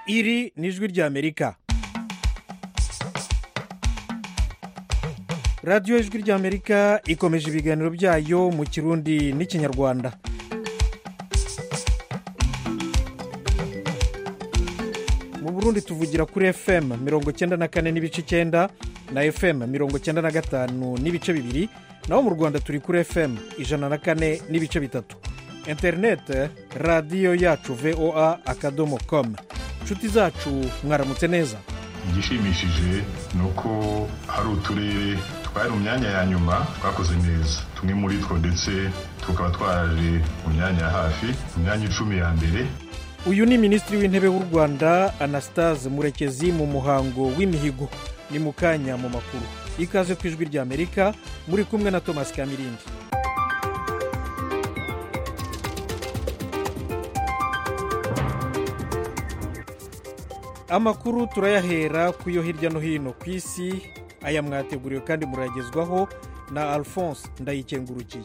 iri ni ijwi ry'amerika radiyo ijwi ry'amerika ikomeje ibiganiro byayo mu kirundi n'ikinyarwanda mu burundi tuvugira kuri fm mirongo cyenda na kane n'ibice icyenda na fm mirongo cyenda na gatanu n'ibice bibiri naho mu rwanda turi kuri fm ijana na kane n'ibice bitatu interinete radiyo yacu voa akadomo komu inshuti zacu mwaramutse neza igishimishije ni uko hari uturere twari mu myanya ya nyuma twakoze neza tumwe muri two ndetse tukaba twaraje mu myanya ya hafi mu myanya icumi ya mbere uyu ni minisitiri w'intebe w'u rwanda anastase murekezi mu muhango w'imihigo ni mu kanya mu makuru ikaze ku ijwi ry'amerika muri kumwe na thomas kamirindi amakuru turayahera ku yo hirya no hino ku isi aya mwateguriwe kandi muragezwaho na alphonse ndayikengurukiye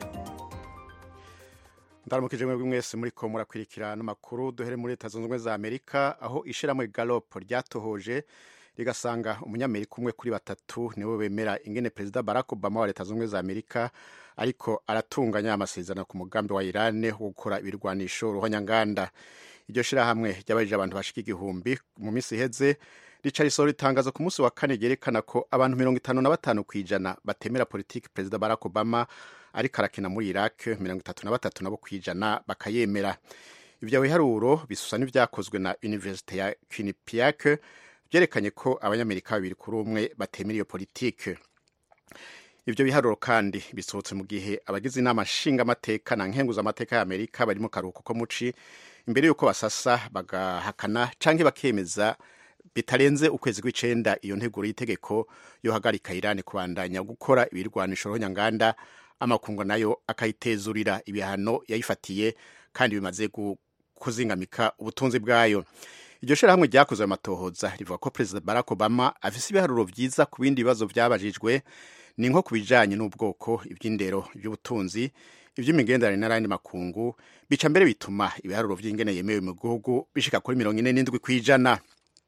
ndaramukije mwebwe mwese muri ko murakurikira n'amakuru duhere muri leta zunze ubumwe za amerika aho ishyirahamwe galopo ryatohoje rigasanga umunyamerika umwe kuri batatu niwe bemera ingene perezida barack obama wa leta zunze ubumwe za amerika ariko aratunganya amasezerano ku mugambi wa irani wo gukora ibirwanisho ruhonyanganda iryo shyirahamwe ryabajije abantu bashika igihumbi mu minsi iheze rica risohora itangazo ku munsi wa kane ryerekana ko abantu mirongo itanu na batanu ku ijana batemera politiki perezida barack obama ariko arakina muri iraq mirongo itatu na batatu nabo ku ijana bakayemera ibyo biharuro bisusa n'ibyakozwe na universite ya quinnipiac byerekanye ko abanyamerika babiri kuri umwe batemera iyo politiki ibyo biharuro kandi bisohotse mu gihe abagize inama nshingamateka na nkenguzamateka y'amerika bari mu karuhuko ko muci imbere y'uko basasa bagahakana cyangwa bakemeza bitarenze ukwezi kw'icenda iyo nteguro y'itegeko yohagarika irani kubandanya gukora ibirwanisho ruhonyanganda amakungu nayo akayitezurira ibihano yayifatiye kandi bimaze kuzingamika ubutunzi bwayo iryo shyirahamwe ryakoze ayo matohoza rivuga ko perezida barack obama afise ibiharuro byiza ku bindi bibazo byabajijwe ni nko ku bijanye n'ubwoko iby'indero iby'ubutunzi iby'imigenderanire n'ayandi makungu bica mbere bituma ibiharuro by'ingene yemewe mu gihugu bishika kuri mirongo ine n'indwi ku ijana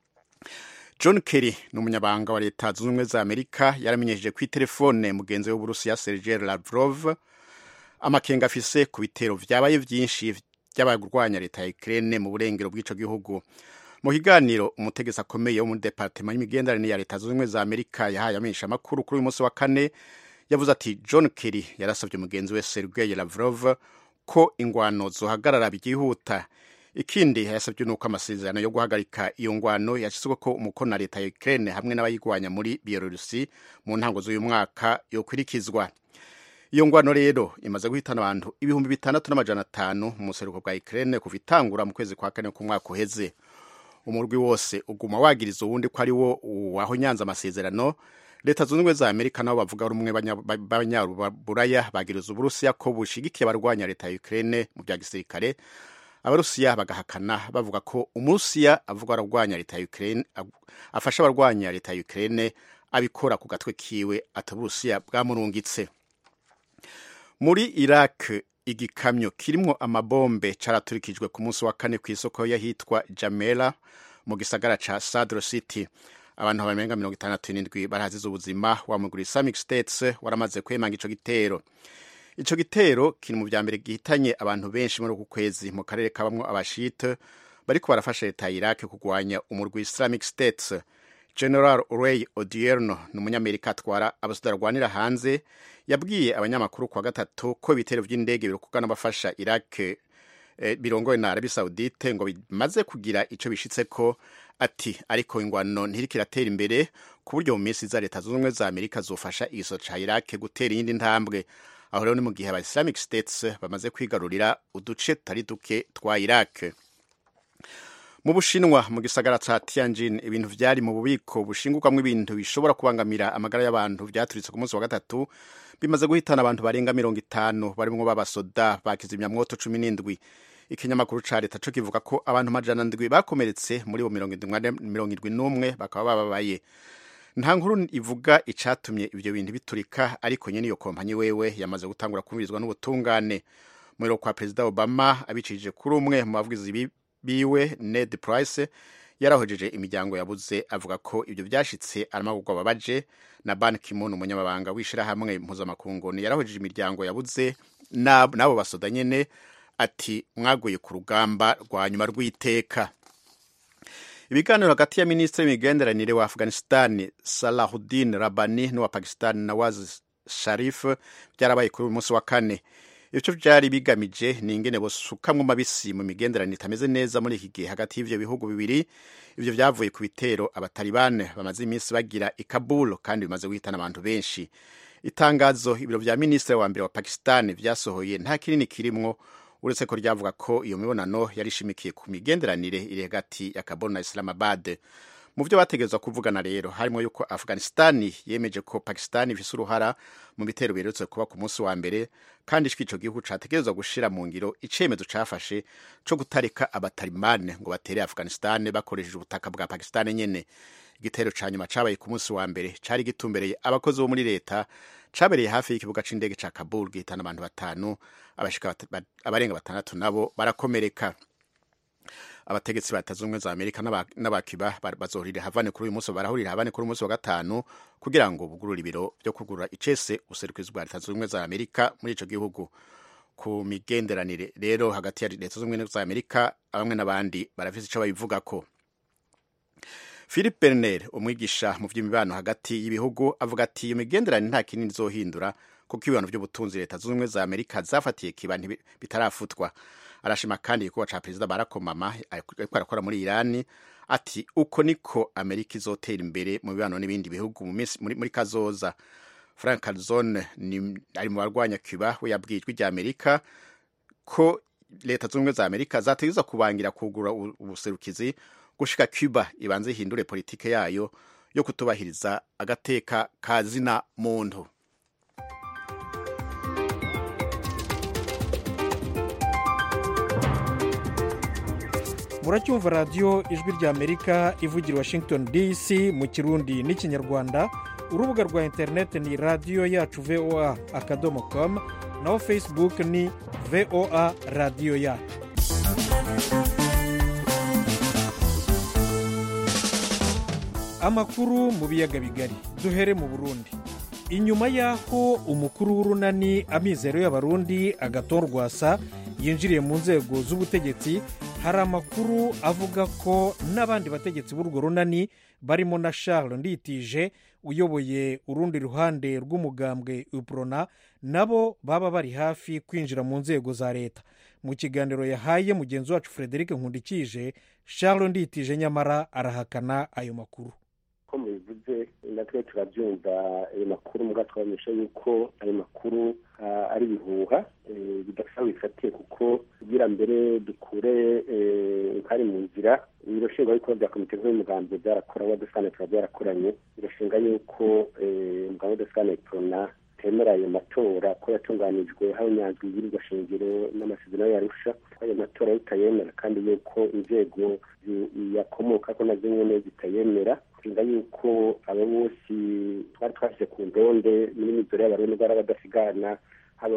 john kerry ni umunyabanga wa leta zunze ubumwe za amerika yaramenyesheje kuri telefone mugenzi w'uburusiya sergei lavrov amakenga afise ku bitero vyabaye vyinshi by'abarwanya leta ya ukraine mu burengero bw'ico gihugu mu kiganiro umutegetsi akomeye wo muri departema y'imigenderanire ya leta zunze ubumwe za amerika yahaye amenyesha amakuru kuri uyu munsi wa kane yavuze ati john kerry yarasabye mugenzi we sergei lavrov ko ingwano zohagarara byihuta ikindi yasabye nuko amasezerano yo guhagarika iyo ngwano yashyizwe ko umukono na leta ya Ukraine hamwe n'abayigwanya muri Bielorusi mu ntango z'uyu mwaka yokurikizwa iyo ngwano rero imaze guhitana abantu ibihumbi bitandatu n'amajana atanu mu buseruko bwa Ukraine kuva itangura mu kwezi kwa kane k'umwaka uheze umurwi wose uguma wagiriza uwundi ko ari wo wahonyanze amasezerano leta zunze ubumwe za amerika nabo bavuga rumwe b'abanyaburaya bagiriza uburusiya ko bushigikiye abarwanya leta ya Ukraine mu bya gisirikare abarusiya bagahakana bavuga ko umurusiya avuga ararwanya leta ya Ukraine afasha abarwanya leta ya Ukraine abikora ku gatwe kiwe ati uburusiya bwamurungitse muri Iraq igikamyo kirimwo amabombe caraturikijwe ku munsi wa kane ku isoko y'ahitwa Jamela mu gisagara ca Sadr City abantu barenga mirongo itandatu n'indwi barahazize ubuzima wa muguru Islamic States waramaze kwemanga ico gitero ico gitero kiri mu vya mbere gihitanye abantu benshi muri uku kwezi mu karere kabamwo abashite bariko barafasha leta ya Iraq kugwanya umurwi Islamic States General Ray Odierno ni umunyamerika atwara abasudara rwanira hanze yabwiye abanyamakuru kwa gatatu ko ibitero vy'indege birokugana bafasha Iraq eh, birongowe na Arabie Saoudite ngo bimaze kugira ico bishitseko ati ariko ingwano ntiriko iratera imbere ku buryo mu minsi za leta zunze ubumwe za Amerika zofasha igiso ca Iraq gutera iyindi ntambwe aho rero ni mu gihe aba Islamic States bamaze kwigarurira uduce tutari duke twa Iraq mu bushinwa mu gisagara ca Tianjin ibintu vyari mu bubiko bushingukamwo ibintu bishobora kubangamira amagara y'abantu vyaturitse ku munsi wa gatatu bimaze guhitana abantu barenga mirongo itanu barimwo b'abasoda bakizimyamwoto cumi n'indwi ikinyamakuru ca leta co kivuga ko abantu majana ndwi bakomeretse muri bo mirongo indwi n'umwe bakaba bababaye nta nkuru ivuga icatumye ivyo bintu biturika ariko nyene iyo kompanyi wewe yamaze gutangura kumvirizwa n'ubutungane mwero kwa perezida obama abicishije kuri umwe mu bavugizi biwe ned price yarahojeje imiryango yabuze avuga ko ibyo byashitse aramagurwa babaje na ban kimon umunyamabanga w'ishirahamwe mpuzamakungu yarahojeje imiryango yabuze n'abo basoda nyene ati mwaguye ku rugamba rwa nyuma rw'iteka ibiganiro hagati ya minisitiri w'imigenderanire wa afghanistan salahuddin rabani n'uwa pakistan nawaz sharif byarabaye kuri uyu munsi wa kane ivyo vyari bigamije ni ingene bosukamwo mabisi mu migenderanire itameze neza muri iki gihe hagati y'ivyo bihugu bibiri ivyo vyavuye ku bitero abatalibane bamaze iminsi bagira i kabul kandi bimaze guhitana abantu benshi itangazo ibiro vya minisitiri wa mbere wa pakistan vyasohoye nta kinini kirimwo uretse ko ryavuga ko iyo mibonano yari ishimikiye ku migenderanire iri hagati ya kabul na islamabad mu byo bategerezwa kuvugana rero harimo yuko afghanistan yemeje ko pakistan ifise uruhara mu bitero biherutse kuba ku munsi wa mbere kandi ico gihugu categerezwa gushira mu ngiro icemezo cafashe co gutarika abatalibane ngo batere afghanistan bakoresheje ubutaka bwa pakistan nyene igitero ca nyuma cabaye ku munsi wa mbere cari gitumbereye abakozi bo muri leta cabereye hafi y'ikibuga c'indege ca kabul gihitana abantu batanu abashika abarenga batandatu nabo barakomereka abategetsi ba leta z'ubumwe za amerika n'abakiba bazohurira havane kuri uyu munsi barahurira havane kuri uyu munsi wa gatanu kugira ngo bugurure ibiro byo kugurura icese ubuserukizi bwa leta z'ubumwe za amerika muri ico gihugu ku migenderanire rero hagati ya leta z'ubumwe za amerika bamwe n'abandi barafise ico babivugako philip berner umwigisha mu by'imibano hagati y'ibihugu avuga ati iyo migenderanire nta kinini izohindura kuko ibibano by'ubutunzi leta zunze ubumwe za amerika zafatiye kiba bitarafutwa arashima kandi igikorwa ca perezida barack obama ariko arakora muri irani ati uko niko amerika izotera imbere mu bibano n'ibindi bihugu mu minsi muri, muri kazoza frank calzone ari mu barwanya cuba we yabwiye ijwi rya amerika ko leta zunze ubumwe za amerika zategerezwa kubangira kugura ubuserukizi gushika cuba ibanze ihindure politike yayo yo kutubahiriza agateka ka zina muntu muracyumva radiyo ijwi rya amerika ivugira washington dc mu kirundi n'ikinyarwanda urubuga rwa interineti ni radiyo yacu voa akadomo komu naho facebook ni voa radiyo yacu amakuru mu biyaga bigari duhere mu burundi inyuma y'aho umukuru w'urunani amizero y'abarundi agatorwasa yinjiriye mu nzego z'ubutegetsi hari amakuru avuga ko n'abandi bategetsi b'urwo runani barimo na charles nditije uyoboye urundi ruhande rw'umugambwe uprona nabo baba bari hafi kwinjira mu nzego za leta mu kiganiro yahaye mugenzi wacu frederic nkundikije charles nditije nyamara arahakana ayo makuru ko mubivuze natwe turabyumva ayo makuru muga twabamenyesha yuko ayo makuru ari ibihuha bidasa bifatiye kuko kugira mbere dukure nkari mu nzira ibiro nshingwabikorwa bya komite nkuru y'umugambi byarakora wadesane tuba byarakoranye birashinga yuko umugambi wadesane prona temera ayo matora ko yatunganijwe habonyanzwe ibwirizwa shingiro n'amasezerano yarusha ko ayo matora bitayemera kandi yuko inzego yakomoka ko nazo nyene zitayemera nshinga yuko abo bose twari twashyize ku ndonde muri mizoro y'abarundi bari badasigana haba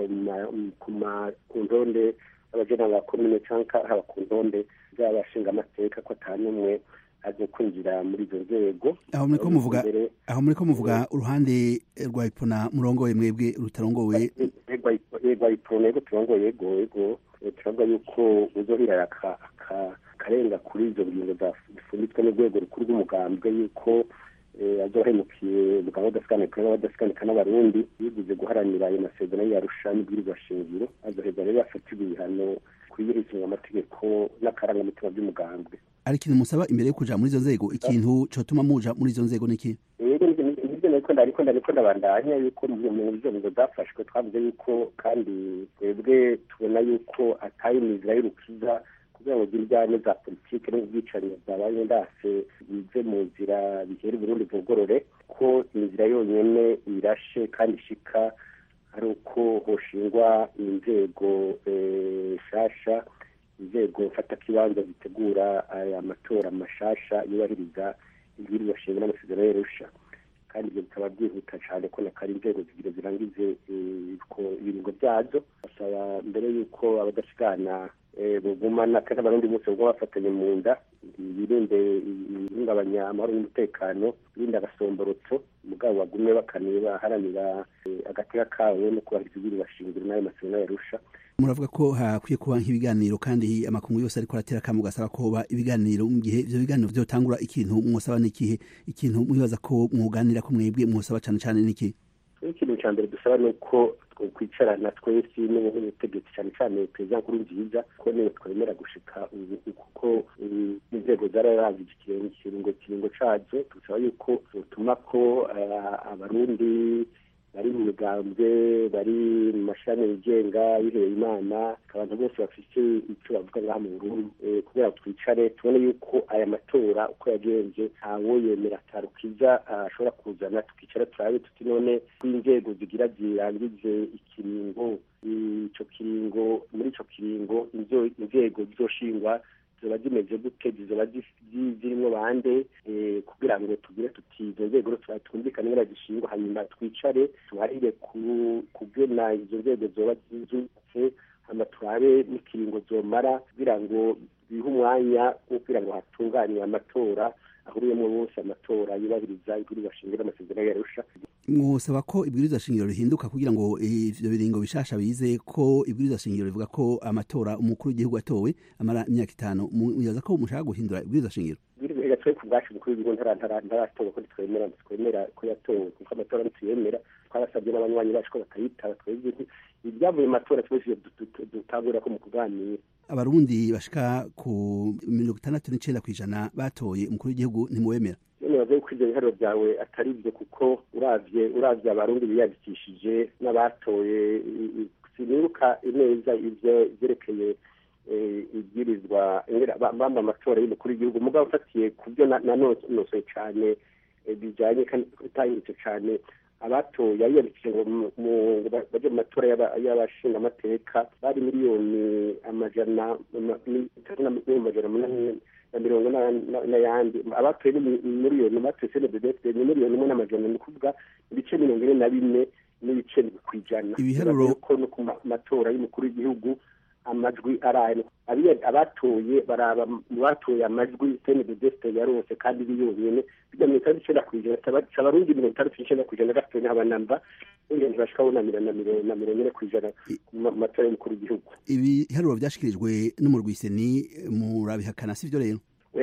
ku ndonde y'abajenama ba komine canka haba ku ndonde z'abashinga amateka ko ata n'umwe aje kwinjira muri izo nzego aho muriko muvuga aho muriko muvuga uruhande rwa ipona murongoye mwebwe rutarongowe rwa ipona yego turongoye yego yego turavuga yuko uzohira akarenga kuri izo ngingo zifunditswe n'urwego rukuru rw'umugambwe yuko azohemukiye umugabo w'adasikanikanwa w'abadasikanika n'abarundi yiguze guharanira ayo masezerano yarusha n'ibwirizwa shingiro azoheza rero yafatirwa ibihano kuyihirikinga amategeko n'akarangamutima by'umugambwe ari ikintu musaba imbere yo kuja muri izo nzego ikintu cotuma muja muri izo nzego niki yego nivyo nariko ndariko ndariko ndabandanya yuko mu nzego zafashwe twavuze yuko kandi twebwe tubona yuko atari imizira y'urukiza kugira ngo iryane za politike n'ubwicanyi bwabaye ndase bize mu nzira bihera uburundi bugorore ko inzira yonyene irashe kandi ishika ari uko hoshingwa inzego nshasha inzego mfatakibanza zitegura aya matora mashasha yubahiriza ibwirizwa shingiro n'amasezerano y'arusha kandi ibyo bikaba byihuta cyane ko nakari inzego zigira zirangize ibiringo byazo basaba mbere y'uko abadasigana bugumana kandi abarundi bose buguma bafatanye mu nda birinde ihungabanya amahoro n'umutekano birinde agasomborotso mugabo bagumye bakaniye baharanira agateka kawe no kubahiriza ibiri bashingiro n'ayo masezerano yarusha muravuga ko hakwiye kuba nk'ibiganiro kandi amakungu yose ariko aratera akamu gasaba ko hoba ibiganiro mu gihe ivyo biganiro vyotangura ikintu mwosaba n'ikihe ikintu mwibaza ko mwoganira ko mwebwe mwosaba cane cane n'ikihe ikintu cya mbere dusaba ni uko twicarana twese n'ubutegetsi cyane cyane perezida nkuru nziza ko niwe twemera gushika ubu kuko inzego zararanze ikiringo kiringo cazo dusaba yuko tuma ko abarundi bari mu migambwe bari mu mashami yigenga biheye imana abantu bose bafite icyo bavuga ngaha mu burundi kugira ngo twicare tubone yuko aya matora uko yagenze ntawo yemera atarukiza ashobora kuzana tukicara turabe tuti none ko inzego zigira zirangize ikiringo ico kiringo muri ico kiringo inzego zizoshingwa ziba zimeze gute zizoba zirimo bande kugira ngo tugire tuti izo nzego twumvikane ngira zishingwa hanyuma twicare tuharire kugena izo nzego zoba zubatse hama turabe n'ikiringo zomara kugira ngo bihe umwanya wo kugira ngo hatunganywe amatora ahuriyemo bose amatora yubahiriza ibwirizwa shingiro amasezerano yarusha mwosaba ko ibwirizwa shingiro rihinduka kugira ngo ivyo biringo bishasha bize ko ibwirizwa shingiro rivuga ko amatora umukuru w'igihugu atowe amara imyaka itanu muyaza ko mushaka guhindura ibwirizwa shingiro ibwirizwa twe ku bwacu umukuru w'igihugu ntaratowe ko ntitwemera twemera ko yatowe kuko amatora ntituyemera twarasabye n'abanywanyi bacu ko batayitaba twebwe ibyavuye mu matora twese dutangurira ko mu kuganira abarundi bashika ku mirongo itandatu n'icenda kw'ijana batoye umukuru w'igihugu ntimuwemera nibaza yuko ivyo biharuro byawe atari byo kuko uravye uravye abarundi biyandikishije n'abatoye sinibuka neza ivyo vyerekeye ibwirizwa bamba amatora y'umukuru w'igihugu mugabo ufatiye ku byo nanonosoye cane bijanye kandi bitahindutse cane abatoye yiyandikije ngo baje mu matora y'abashinga amateka bari miliyoni amajana amajana munani na mirongo n'ayandi abatoye miliyoni batoye senededefite ni miliyoni imwe n'amajana ni ukuvuga ibice mirongo ine na bine n'ibice ku ijana ibiharuro ko no ku matora y'umukuru w'igihugu amajwi araye abatoye baraba mu batoye amajwi senededefite yarose kandi biyonyene bijya mirongo itandatu icenda ku ijana abarundi mirongo itandatu n'icenda ku ijana gatoye n'abanamba ingenzi bashika bunamira na mirongo ine ku ijana mu matora y'umukuru w'igihugu ibiharuro vyashikirijwe n'umurwiseni murabihakana sivyo rero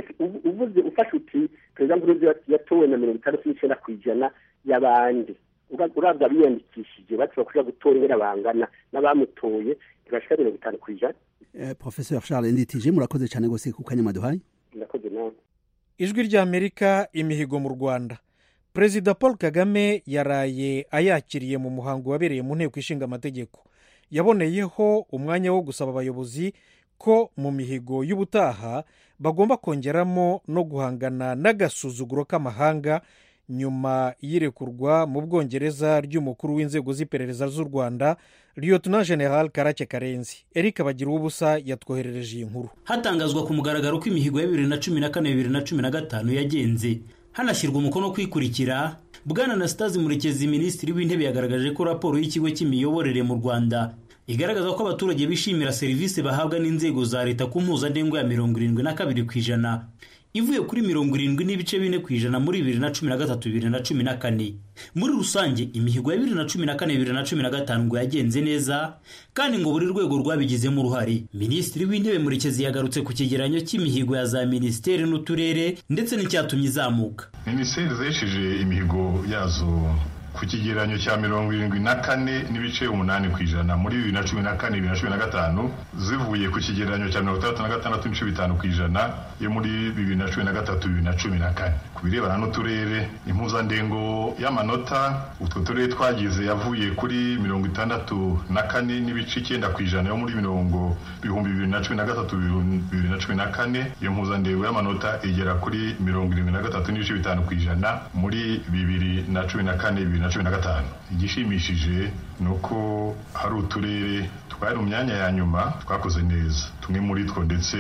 uvuze ufashe uti perezida nkurunziza yatowe na mirongo itandatu n'icenda ku ijana y'abandi uravye abiyandikishije bashobora kuja gutora ingene bangana n'abamutoye ntibashika mirongo itanu ku ijana professeur charles nditije murakoze cane gose ku kanya mwaduhaye murakoze nawe ijwi ry'amerika imihigo mu rwanda perezida paul kagame yaraye ayakiriye mu muhango wabereye mu nteko ishinga amategeko yaboneyeho umwanya wo gusaba abayobozi ko mu mihigo y'ubutaha bagomba kongeramo no guhangana n'agasuzuguro k'amahanga nyuma y'irekurwa mu bwongereza ry'umukuru w'inzego z'iperereza z'u rwanda lieutenant general karake karenzi eric bagira ubusa yatwoherereje iyi nkuru hatangazwa ku mugaragaro ko imihigo ya bibiri na cumi na kane bibiri na cumi na gatanu yagenze hanashyirwa umukono kwikurikira bwana anastase murekezi minisitiri w'intebe yagaragaje ko raporo y'ikigo cy'imiyoborere mu rwanda igaragaza ko abaturage bishimira serivisi bahabwa n'inzego za leta ku mpuzandengo ya mirongo irindwi na kabiri ku ijana ivuye kuri mirongo irindwi n'ibice bine ku ijana muri bibiri na cumi na gatatu bibiri na cumi na kane muri rusange imihigo ya bibiri na cumi na kane bibiri na cumi na gatanu ngo yagenze neza kandi ngo buri rwego rwabigizemo uruhare minisitiri w'intebe murekezi yagarutse ku cyegeranyo cy'imihigo ya za minisiteri n'uturere ndetse n'icyatumye izamuka minisiteri zesheje imihigo yazo ku kigereranyo cya mirongo irindwi na kane n'ibice umunani ku ijana muri bibiri na cumi na kane bibiri na cumi na gatanu zivuye ku kigereranyo cya mirongo itandatu na gatandatu n'ibice bitanu ku ijana yo muri bibiri na cumi na gatatu bibiri na cumi na kane ku birebana n'uturere impuzandengo y'amanota utwo turere twagize yavuye kuri mirongo itandatu na kane n'ibice icyenda ku ijana yo muri mirongo bihumbi bibiri na cumi na gatatu bibiri na cumi na kane iyo mpuzandengo y'amanota igera kuri mirongo irindwi na gatatu n'ibice bitanu ku ijana muri bibiri na cumi na kane bibiri na cumi na gatanu igishimishije ni uko hari uturere twari mu myanya ya nyuma twakoze neza tumwe muri two ndetse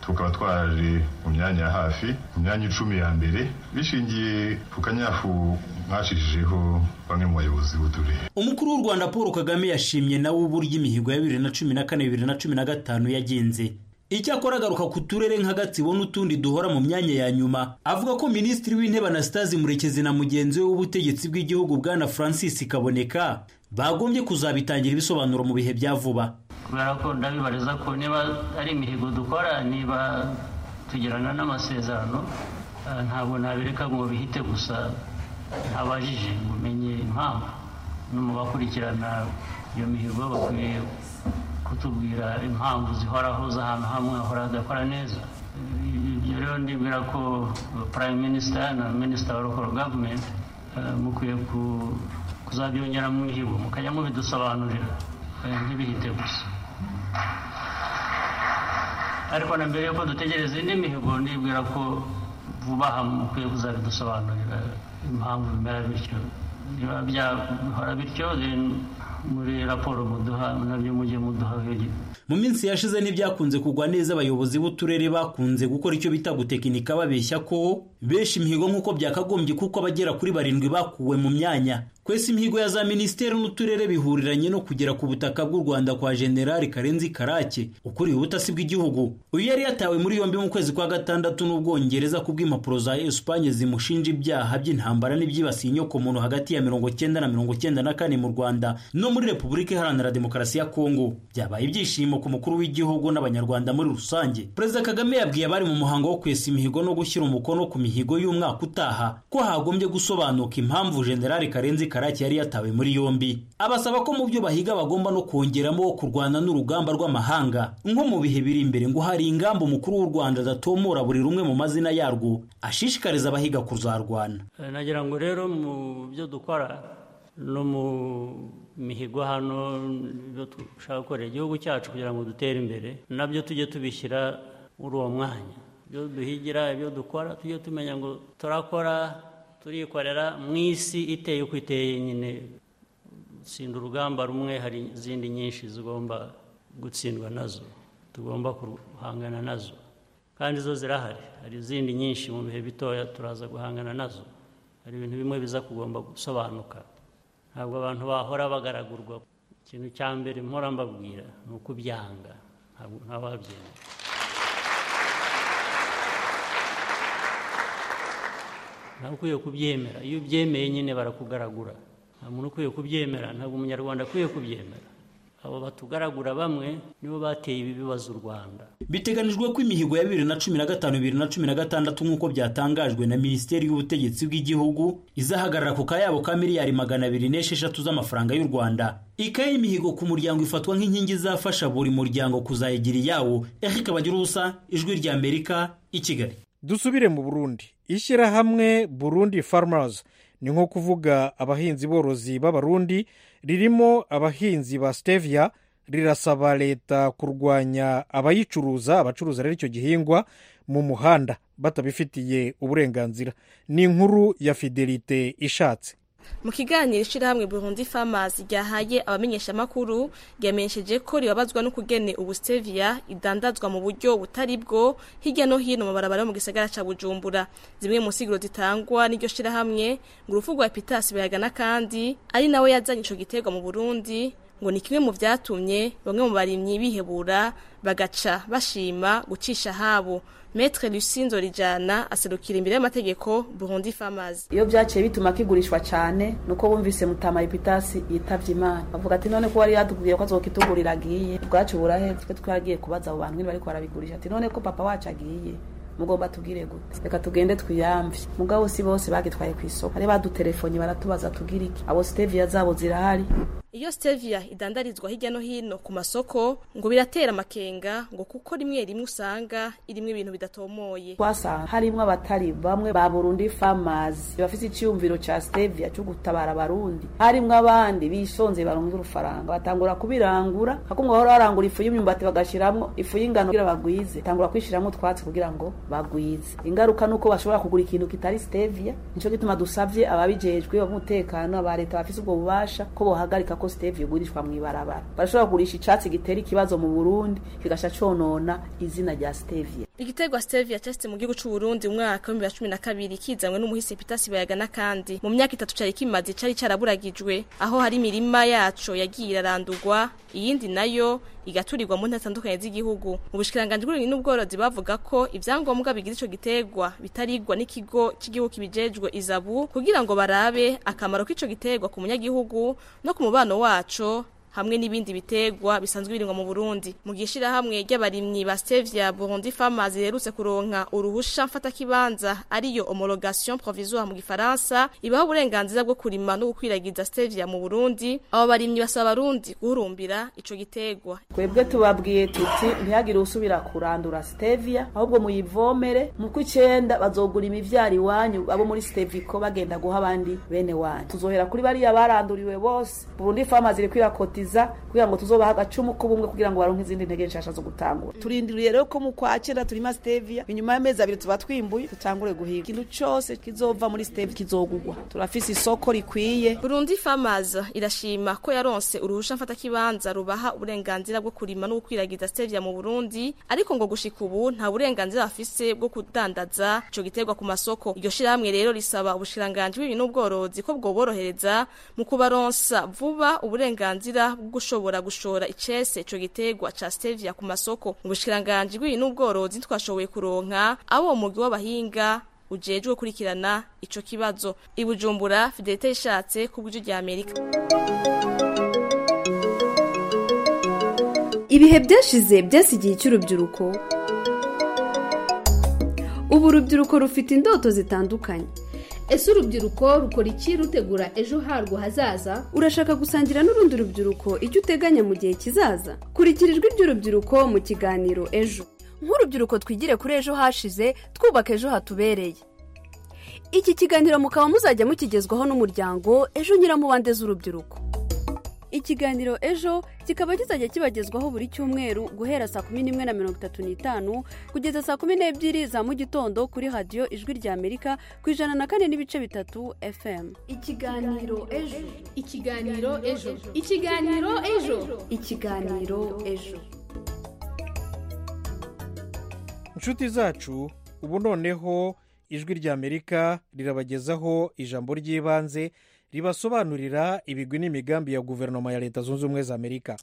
tukaba twaje mu myanya ya hafi mu myanya icumi ya mbere bishingiye ku kanyafu mwashishijeho bamwe mu bayobozi b'uturere umukuru w'u rwanda paul kagame yashimye nawe uburyo imihigo ya bibiri na cumi na kane bibiri na cumi na gatanu yagenze icyakora agaruka ku turere nka gatsibo n'utundi duhora mu myanya ya nyuma avuga ko minisitiri w'intebe anastase murekezi na mugenzi we w'ubutegetsi bw'igihugu bwana francis kaboneka bagombye kuzabitangira ibisobanuro mu bihe bya vuba kubera ko ndabibariza ko niba ari imihigo dukora niba tugirana n'amasezerano ntabwo nabireka ngo bihite gusa ntabajije ngo umenye impamvu no mu bakurikirana iyo mihigo bakwiye kutubwira impamvu zihoraho z'ahantu hamwe hahora hadakora neza ibyo rero ndibwira ko prime minister na minister wa local government mukwiye kuzabyongera mu mihigo mukajya mubidusobanurira ntibihite gusa ariko na mbere yuko dutegereza indi mihigo ndibwira ko vuba aha mukwiye kuzabidusobanurira impamvu bimera bityo niba byahora bityo muri raporo muduha nabyo mujye muduha mu minsi yashize ntibyakunze kugwa neza abayobozi b'uturere bakunze gukora icyo bita gutekinika babeshya ko benshi imihigo nk'uko byakagombye kuko abagera kuri barindwi bakuwe mu myanya kwese imihigo ya za minisiteri n'uturere bihuriranye no kugera ku butaka bw'u rwanda kwa generali karenzi karake ukuriye ubutasi bw'igihugu uyu yari yatawe muri yombi mu kwezi kwa gatandatu n'ubwongereza ku bw'impapuro za esipanye zimushinja ibyaha by'intambara n'ibyibasiye inyokomuntu hagati ya mirongo cyenda na mirongo cyenda na kane mu rwanda no muri repubulika iharanira demokarasi ya kongo byabaye ibyishimo ku mukuru w'igihugu n'abanyarwanda muri rusange perezida kagame yabwiye abari mu muhango wo kwesa imihigo no gushyira umukono ku mihigo y'umwaka utaha ko hagombye gusobanuka impamvu generali karenzi karake yari yatawe muri yombi abasaba ko mu byo bahiga bagomba no kongeramo kurwana n'urugamba rw'amahanga nko mu bihe biri imbere ngo hari ingamba umukuru w'u rwanda adatomora buri rumwe mu mazina yarwo ashishikariza abahiga kuzarwana nagira ngo rero mu byo dukora no mu mihigo hano ibyo dushaka gukorera igihugu cyacu kugira ngo dutere imbere nabyo tujye tubishyira muri uwo mwanya ibyo duhigira ibyo dukora tujye tumenya ngo turakora turikorera mu isi iteye uko iteye nyine gutsinda urugamba rumwe hari izindi nyinshi zigomba gutsindwa nazo tugomba guhangana nazo kandi zo zirahari hari izindi nyinshi mu bihe bitoya turaza guhangana nazo hari ibintu bimwe biza kugomba gusobanuka ntabwo abantu bahora bagaragurwa ikintu cya mbere mpora mbabwira ni ukubyanga ntabwo wabyemera ntabwo ukwiye kubyemera iyo ubyemeye nyine barakugaragura nta muntu ukwiye kubyemera ntabwo umunyarwanda akwiye kubyemera abo batugaragura bamwe nibo bateye ibi bibazo u rwanda biteganijwe ko imihigo ya bibiri na cumi na gatanu bibiri na cumi na gatandatu nk'uko byatangajwe na minisiteri y'ubutegetsi bw'igihugu izahagarara ku kayabo ka miliyari magana abiri n'esheshatu z'amafaranga y'u rwanda ikaye y'imihigo ku muryango ifatwa nk'inkingi izafasha buri muryango kuzayigira iyawo eric bagira ubusa ijwi rya amerika i kigali dusubire mu burundi ishyirahamwe burundi farmers ni nko kuvuga abahinzi borozi b'abarundi ririmo abahinzi ba stevia rirasaba leta kurwanya abayicuruza abacuruza rero icyo gihingwa mu muhanda batabifitiye uburenganzira ni inkuru ya fidelite ishatse mu kiganiro ishyirahamwe burundi farmers ryahaye abamenyeshamakuru ryamenyesheje ko ribabazwa n'ukugene ubu stevia idandazwa mu buryo butari bwo hirya no hino mu barabara yo mu gisagara cya bujumbura zimwe mu nsiguro zitangwa n'iryo shyirahamwe ngo urupfu rwa pitasi bayagana kandi ari nawe yazanye icyo giterwa mu burundi ngo ni kimwe mu byatumye bamwe mu barimyi bihebura bagaca bashima gucisha habo Maître Lucinzo Rijana aserukira imbere y'amategeko Burundi Farmers. Iyo byaciye bituma kigurishwa cyane nuko bumvise mutama epitasi yitavye Imana. Bavuga ati none ko wari yatubwiye ko azokitugurira agiye. Bwacu burahe twe twaragiye kubaza abo bantu bariko barabigurisha. Ati none ko papa wacu agiye. mugomba tubwire gute reka tugende twiyamvye mugabo si bose bagitwaye ku isoko hari badutelefoni baratubaza tubwire iki abo stevia zabo zirahari iyo stevia idandarizwa hirya no hino ku masoko ngo biratera amakenga ngo kuko rimwe rimwe usanga irimo ibintu bidatomoye twasanga harimo abatari bamwe ba burundi farmers bafite icyumviro ca stevia cyo gutabara abarundi harimo abandi bishonze barunze urufaranga batangura kubirangura hakumwe bahora barangura ifu y'imyumbati bagashiramwo ifu y'ingano kugira bagwize tangura kwishiramwo utwatsi kugira ngo bagwize ingaruka nuko bashobora kugura ikintu kitari stevia nico gituma dusavye ababijejwe b'umutekano aba leta bafise ubwo bubasha ko bohagarika ko stevia igurishwa mu ibarabara barashobora kugurisha icatsi gitera ikibazo mu burundi kigasha conona izina rya stevia igiterwa stevia cyasite mu gihugu c'u Burundi mu mwaka wa 2012 kizanwe n'umuhisi Peter Sibayaga n'akandi mu myaka itatu cari kimaze cari caraburagijwe aho hari imirima yaco yagiye irarandurwa iyindi nayo igaturirwa mu ntara zitandukanye z'igihugu mu bushikiranganje bw'uburimyi n'ubworozi bavuga ko ivyangombwa bigize ico giterwa bitarigwa n'ikigo cy'igihugu kibijejwe izabu kugira ngo barabe akamaro k'ico giterwa ku munyagihugu no ku mubano waco hamwe n'ibindi bitegwa bisanzwe biringwa mu Burundi mu gishira hamwe ry'abarimyi ba Stevia Burundi Farmers yerutse kuronka uruhusha mfata kibanza ariyo homologation provisoire mu gifaransa ibaho uburenganzira bwo kurima no gukwiragiza Stevia mu Burundi abo barimyi basaba abarundi guhurumbira ico gitegwa twebwe tubabwiye tuti ntihagire usubira kurandura Stevia ahubwo muyivomere mu kw'icenda bazogura imivyaro iwanyu abo muri Stevico bagenda guha abandi bene wanyu tuzohera kuri bariya baranduriwe bose Burundi Farmers iri kwirakota kugira ngo tuzobaha agacumu k'ubumwe kugira ngo baronke izindi ntege nshasha zo gutangura turindiriye rero ko mu kwa cyenda turima stevia inyuma y'amezi abiri tuba twimbuye dutangure guhiga ikintu cose kizova muri stevia kizogugwa turafise isoko rikwiye Burundi Farmers irashima ko yaronse uruhusha mfata kibanza rubaha uburenganzira bwo kurima no gukwiragiza stevia mu Burundi ariko ngo gushika ubu nta burenganzira bafise bwo kudandaza ico giterwa ku masoko iryo shirahamwe rero risaba ubushiranganje bw'ibintu n'ubworozi ko bwoborohereza mu kubaronsa vuba uburenganzira bwo gushobora gushora icese ico giterwa ca stevia ku masoko mu bushikiranganje bw'ibintu n'ubworozi twashoboye kuronka abo umugwi w'abahinga ujejwe gukurikirana ico kibazo ibujumbura fidelite ishatse ku bw'ijwi rya amerika ibihe byashize byasigiye icy'urubyiruko ubu urubyiruko rufite indoto zitandukanye ese urubyiruko rukora iki rutegura ejo harwo hazaza urashaka gusangira n'urundi rubyiruko icyo uteganya mu gihe kizaza kurikira ijwi ry'urubyiruko mu kiganiro ejo nk'urubyiruko twigire kuri ejo hashize twubaka ejo hatubereye iki kiganiro mukaba muzajya mukigezwaho n'umuryango ejo nyiramubande z'urubyiruko ikiganiro ejo kikaba kizajya kibagezwaho buri cyumweru guhera saa kumi n'imwe na mirongo itatu n'itanu kugeza saa kumi n'ebyiri za mu gitondo kuri radiyo ijwi rya amerika ku ijana na kane n'ibice bitatu fm ikiganiro ejo ikiganiro ejo ikiganiro ejo ikiganiro ejo inshuti zacu ubu noneho ijwi rya amerika rirabagezaho ijambo ry'ibanze ribasobanurira ibigwi n'imigambi ya guverinoma ya leta zunze ubumwe za amerika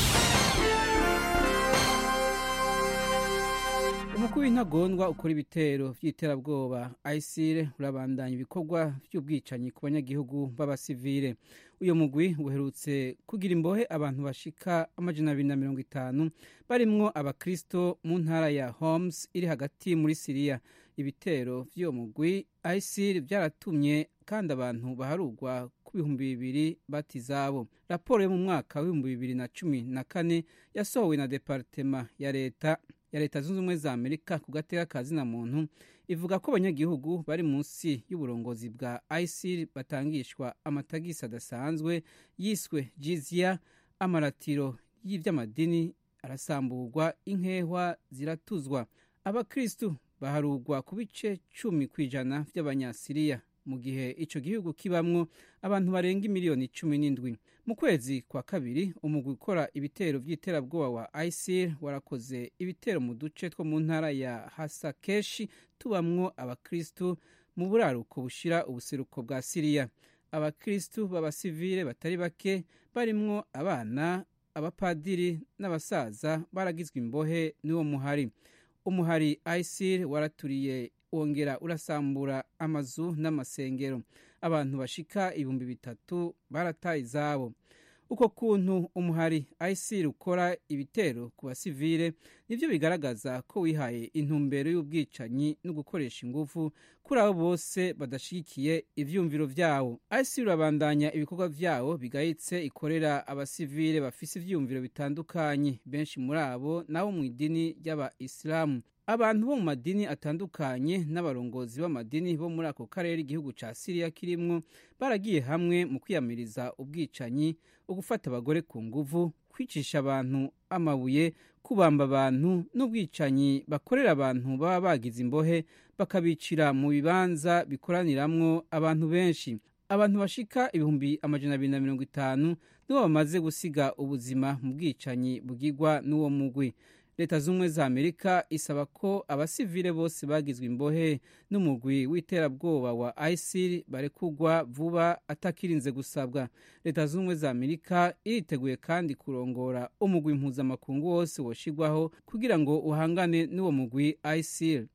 umukuru w'intagondwa ukora ibitero by'iterabwoba ayisire urabandanya ibikorwa by'ubwicanyi ku banyagihugu b'abasivile uyu mugwi uherutse kugira imbohe abantu bashika amajana abiri na mirongo itanu barimwo abakristo mu ntara ya homes iri hagati muri siriya ibitero by'uwo mugwi ayisire byaratumye kandi abantu baharugwa ku bihumbi bibiri bata izabo raporo yo mu mwaka w'ibihumbi bibiri na cumi na kane yasohowe na departema ya leta ya leta zunze ubumwe za amerika ku gateka ka zina muntu ivuga ko abanyagihugu bari munsi y'uburongozi bwa isil batangishwa amatagisi adasanzwe yiswe jizya amaratiro y'iby'amadini arasamburwa inkehwa ziratuzwa abakristu baharugwa ku bice cumi ku ijana by'abanyasiriya mu gihe icyo gihugu kibamwo abantu barenga miliyoni cumi n'indwi mu kwezi kwa kabiri umugwi ukora ibitero by'iterabwoba wa isil warakoze ibitero mu duce two mu ntara ya hasakeshi tubamwo abakristu mu buraruko bushira ubuseruko bwa siriya abakristu b'abasivile batari bake barimwo abana abapadiri n'abasaza baragizwe imbohe n'uwo muhari umuhari isil waraturiye wongera urasambura amazu n'amasengero abantu bashika ibihumbi bitatu barataye izabo uko kuntu umuhari isil ukora ibitero ku basivile nibyo bigaragaza ko wihaye intumbero y'ubwicanyi no gukoresha ingufu kuri abo bose badashyigikiye ivyumviro vyawo isil urabandanya ibikorwa vyawo bigayitse ikorera abasivile bafise ivyumviro bitandukanye benshi muri abo nabo mu idini ry'abaisilamu abantu bo mu madini atandukanye n'abarongozi b'amadini bo muri ako karere igihugu ca siriya kirimwo baragiye hamwe mu kwiyamiriza ubwicanyi ugufata abagore ku nguvu kwicisha abantu amabuye kubamba abantu n'ubwicanyi bakorera abantu baba bagize imbohe bakabicira mu bibanza bikoraniramwo abantu benshi abantu bashika ibihumbi amajana abiri na mirongo itanu nibo bamaze gusiga ubuzima mu bwicanyi bwigwa n'uwo mugwi leta z'ubumwe za amerika isaba ko abasivile bose bagizwe imbohe n'umugwi w'iterabwoba wa isil barekugwa vuba atakirinze gusabwa leta z'ubumwe za amerika iriteguye kandi kurongora umugwi mpuzamakungu wose woshigwaho kugira ngo uhangane n'uwo mugwi isil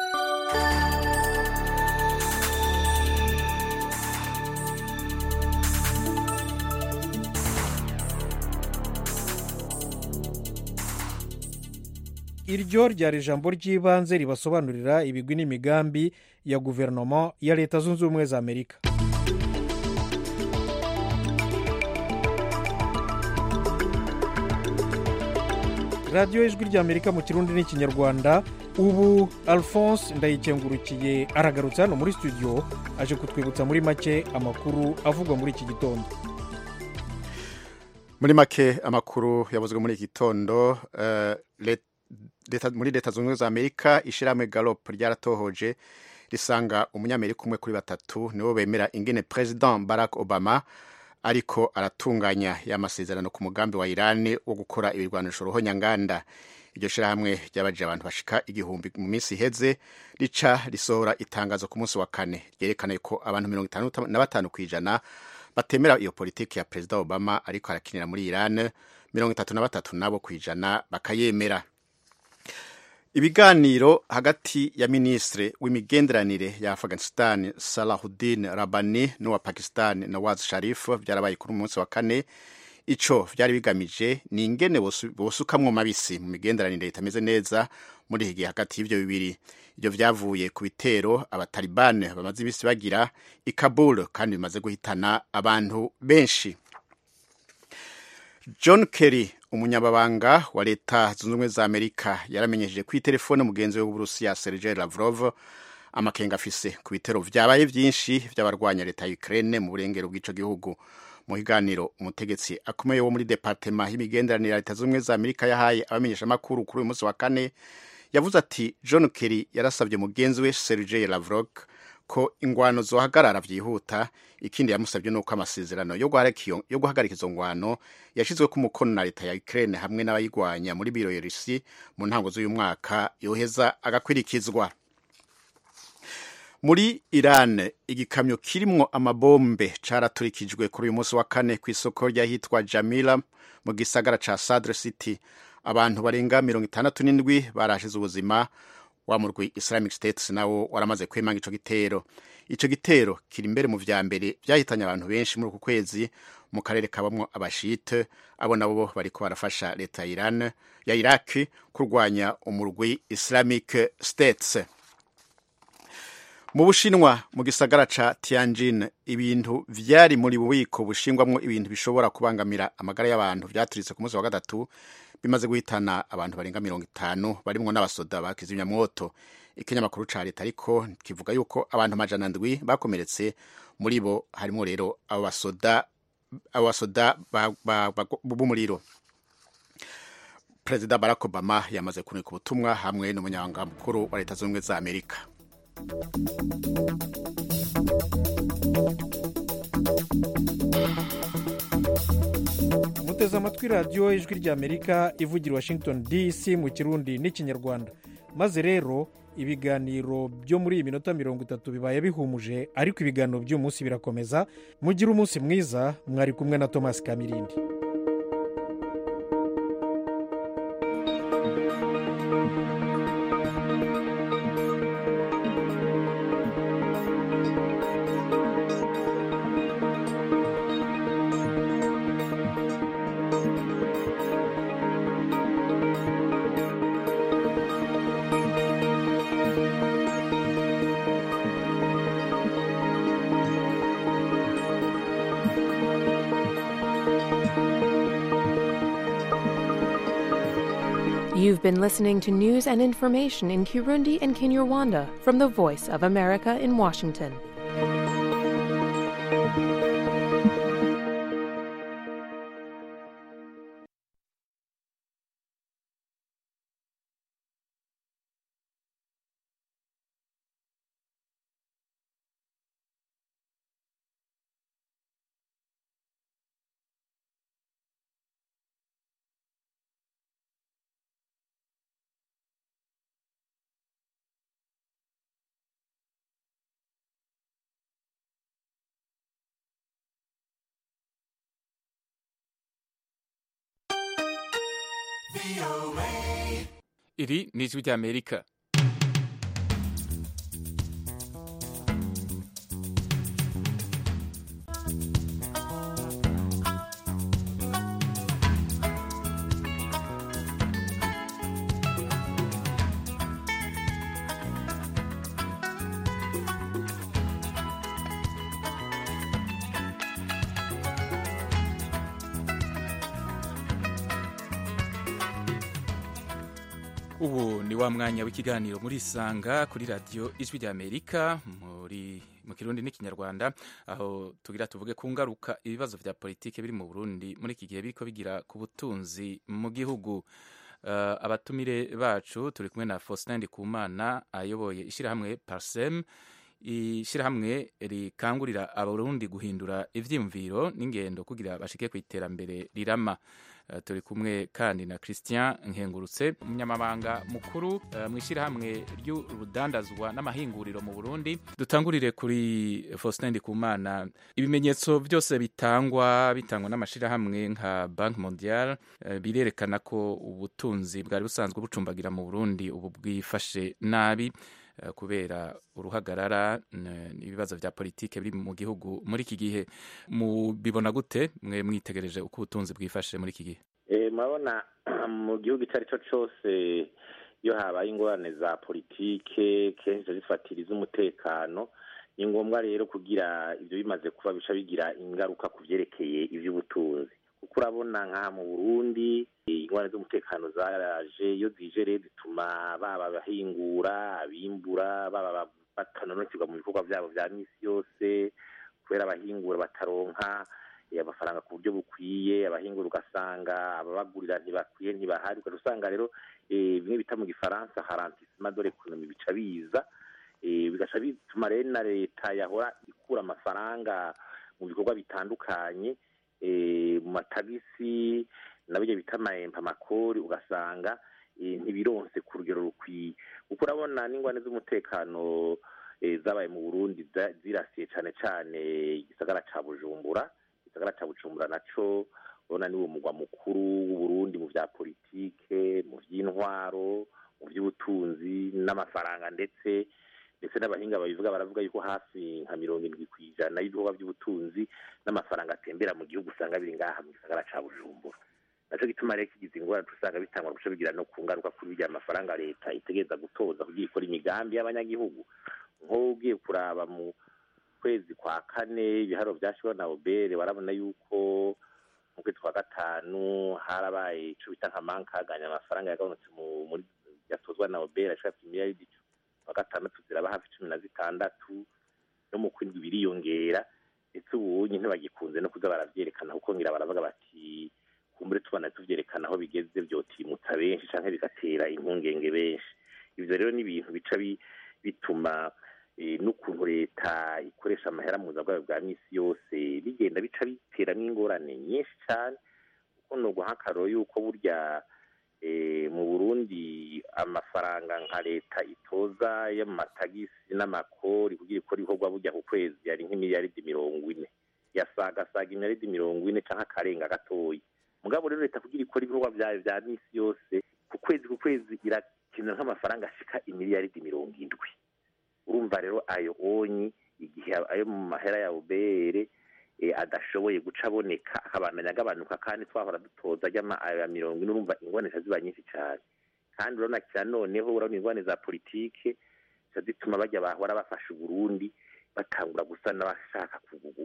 iryo ryari ijambo ry'ibanze ribasobanurira ibigwi n'imigambi ya guverinoma ya leta zunze ubumwe za amerika radiyo ijwi ry'amerika mu kirundi n'ikinyarwanda ubu alphonse ndayikengurukiye aragarutse hano muri studio aje kutwibutsa muri make amakuru avugwa muri iki gitondo muri make amakuru yavuzwe muri iki gitondo uh, leta muri leta zunze ubumwe za amerika ishyirahamwe galop ryaratohoje risanga umunyamerika umwe kuri batatu nibo bemera ingene president barack obama ariko aratunganya y'amasezerano ku mugambi wa irani wo gukora ibirwanisho ruhonyanganda iryo shyirahamwe ryabajije abantu bashika igihumbi mu minsi iheze rica risohora itangazo ku munsi wa kane ryerekana ko abantu mirongo itanu na batanu ku ijana batemera iyo politiki ya perezida obama ariko arakinira muri iran mirongo itatu na batatu nabo ku ijana bakayemera ibiganiro hagati ya minisitiri w'imigenderanire ya afghanistan salahudin rabani n'uwa pakistan nawaz sharif byarabaye kuri umunsi wa kane ico vyari bigamije ni ingene bosukamwo mabisi mu migenderanire itameze neza muri iki gihe hagati y'ivyo bibiri ivyo vyavuye ku bitero abatalibane bamaze imisi bagira i kabul kandi bimaze guhitana abantu benshi john kerry umunyababanga wa leta zunze ubumwe za amerika yaramenyesheje ku itelefone mugenzi we w'uburusiya sergei lavrov amakenga afise ku bitero vyabaye vyinshi vy'abarwanya leta ya ukraine mu burengero bw'ico gihugu mu kiganiro umutegetsi akomeye wo muri departema y'imigenderanire ya leta zunze ubumwe za amerika yahaye abamenyeshamakuru kuri uyu munsi wa kane yavuze ati john kerry yarasabye mugenzi we sergei lavrov ko ingwano zohagarara vyihuta ikindi yamusabye nuko amasezerano yo guhagarika izo ngwano yashizwe ku mukono na leta ya Ukraine hamwe n'abayigwanya muri Bielorussi mu ntango z'uyu mwaka yoheza agakwirikizwa muri Iran igikamyo kirimwo amabombe caraturikijwe kuri uyu munsi wa kane ku isoko ryahitwa Jamila mu gisagara ca Sadr City abantu barenga mirongo itandatu n'indwi barashize ubuzima wa murwi Islamic State nawo waramaze kwemanga ico gitero ico gitero kiri imbere mu vya mbere vyahitanye abantu benshi muri uku kwezi mu karere kabamwo abashite abo nabo bariko barafasha leta ya Iran ya Iraq kurwanya umurwi Islamic States mu bushinwa mu gisagara ca Tianjin ibintu vyari muri bubiko bushingwamwo ibintu bishobora kubangamira amagara y'abantu vyaturitse ku munsi wa gatatu bimaze guhitana abantu barenga mirongo itanu barimwo n'abasoda ba kizimyamwoto ikinyamakuru ca leta ariko kivuga yuko abantu amajana ndwi bakomeretse muri bo harimo rero abo basoda abo basoda b'umuriro perezida barack obama yamaze kunika ubutumwa hamwe n'umunyamabanga mukuru wa leta zunze ubumwe za amerika muteze amatwi radiyo ijwi ry'amerika ivugira washington dc mu kirundi n'ikinyarwanda maze rero ibiganiro byo muri iyi minota mirongo itatu bibaye bihumuje ariko ibiganiro by'uyu munsi birakomeza mugire umunsi mwiza mwari kumwe na thomas kamirindi You've been listening to news and information in Kirundi and Kinyarwanda from the Voice of America in Washington. iri ni ijwi ry'amerika ubu ni wa mwanya w'ikiganiro muri isanga kuri radiyo ijwi ry'amerika muri mu kirundi n'ikinyarwanda aho tugira tuvuge ku ngaruka ibibazo vya politike biri mu burundi muri iki gihe biriko bigira ku butunzi mu gihugu uh, abatumire bacu turi kumwe na faustin ndikumana ayoboye ishyirahamwe parsem ishyirahamwe rikangurira abarundi guhindura ivyiyumviro n'ingendo kugira bashike ku iterambere rirama Uh, turi kumwe kandi na christian nkengurutse umunyamabanga mukuru uh, mu ishyirahamwe ry'urudandazwa n'amahinguriro mu burundi dutangurire kuri faustin ndikumana ibimenyetso byose bitangwa bitangwa n'amashyirahamwe nka banki mondial uh, birerekana ko ubutunzi bwari busanzwe bucumbagira mu burundi ubu bwifashe nabi kubera uruhagarara n'ibibazo vya politike biri mu gihugu muri iki gihe mubibona gute mwe mwitegereje uko ubutunzi bwifashe muri iki gihe murabona mu gihugu icyo ari cyo cyose iyo habaye ingorane za politike kenshi zifatira iz'umutekano ni ngombwa rero kugira ibyo bimaze kuba bica bigira ingaruka ku byerekeye iby'ubutunzi kuko urabona nk'aha mu burundi ingorane z'umutekano zaraje iyo zije rero zituma baba abahingura abimbura baba batanonokirwa mu bikorwa byabo bya minsi yose kubera abahingura bataronka amafaranga ku buryo bukwiye abahingura ugasanga ababagurira ntibakwiye ntibahari ugaca usanga rero bimwe bita mu gifaransa harantisima dore ekonomi bica biza bigaca bituma rero na leta yahora ikura amafaranga mu bikorwa bitandukanye mu matagisi na bijya bita amahempa amakori ugasanga ntibironse ku rugero rukwiye kuko urabona n'ingwane z'umutekano zabaye mu burundi zirasiye cyane cyane igisagara cya bujumbura igisagara cya bujumbura nacyo urabona ni wo mugwa mukuru w'uburundi mu bya politike mu by'intwaro mu by'ubutunzi n'amafaranga ndetse ndetse n'abahinga babivuga baravuga yuko hafi nka mirongo irindwi ku ijana y'ibikorwa by'ubutunzi n'amafaranga atembera mu gihugu usanga biri ngaha mu gisagara cya bujumbura nacyo gituma rero kigize ingorane usanga bitangwa guca bigira no ku ngaruka kuri birya amafaranga leta itegereza gutoza kugira ikora imigambi y'abanyagihugu nk'ugiye kuraba mu kwezi kwa kane ibiharo byashyiriweho na obere warabona yuko mu kwezi kwa gatanu harabaye icyo bita nka mankaganya amafaranga yagabanutse muri yatozwa na obere ashaka imiliyaridi wa gatandatu ziraba hafi cumi na zitandatu no mu kwindwi biriyongera ndetse ubu ntibagikunze no kuza baravyerekana kuko ngira baravuga bati kumbure tubana tuvyerekana aho bigeze vyotimutsa benshi canke bigatera impungenge benshi ivyo rero ni ibintu bica bituma n'ukuntu leta ikoresha amahera mu bwayo bwa misi yose bigenda bica biteramwo ingorane nyinshi cane kuko ni uguha yuko burya mu burundi amafaranga nka leta itoza y'amatagisi n'amakori kugira ikora ibikorwa burya ku kwezi yari nk'imiliyaridi mirongo ine yasagasaga imiliyaridi mirongo ine cyangwa akarenga gatoya mugabo rero leta kugira ikora ibikorwa byayo bya misi yose ku kwezi ku kwezi irakenera nk'amafaranga ashika imiliyaridi mirongo indwi urumva rero ayo onyi igihe ayo mu mahera ya ubere adashoboye guca aboneka akabandanya agabanuka kandi twahora dutoza ya mirongo ine urumva ingwane ziba nyinshi cyane kandi urabona kira noneho urabona ingwane za politike zituma bajya bahora bafasha uburundi batangura gusa n'abashaka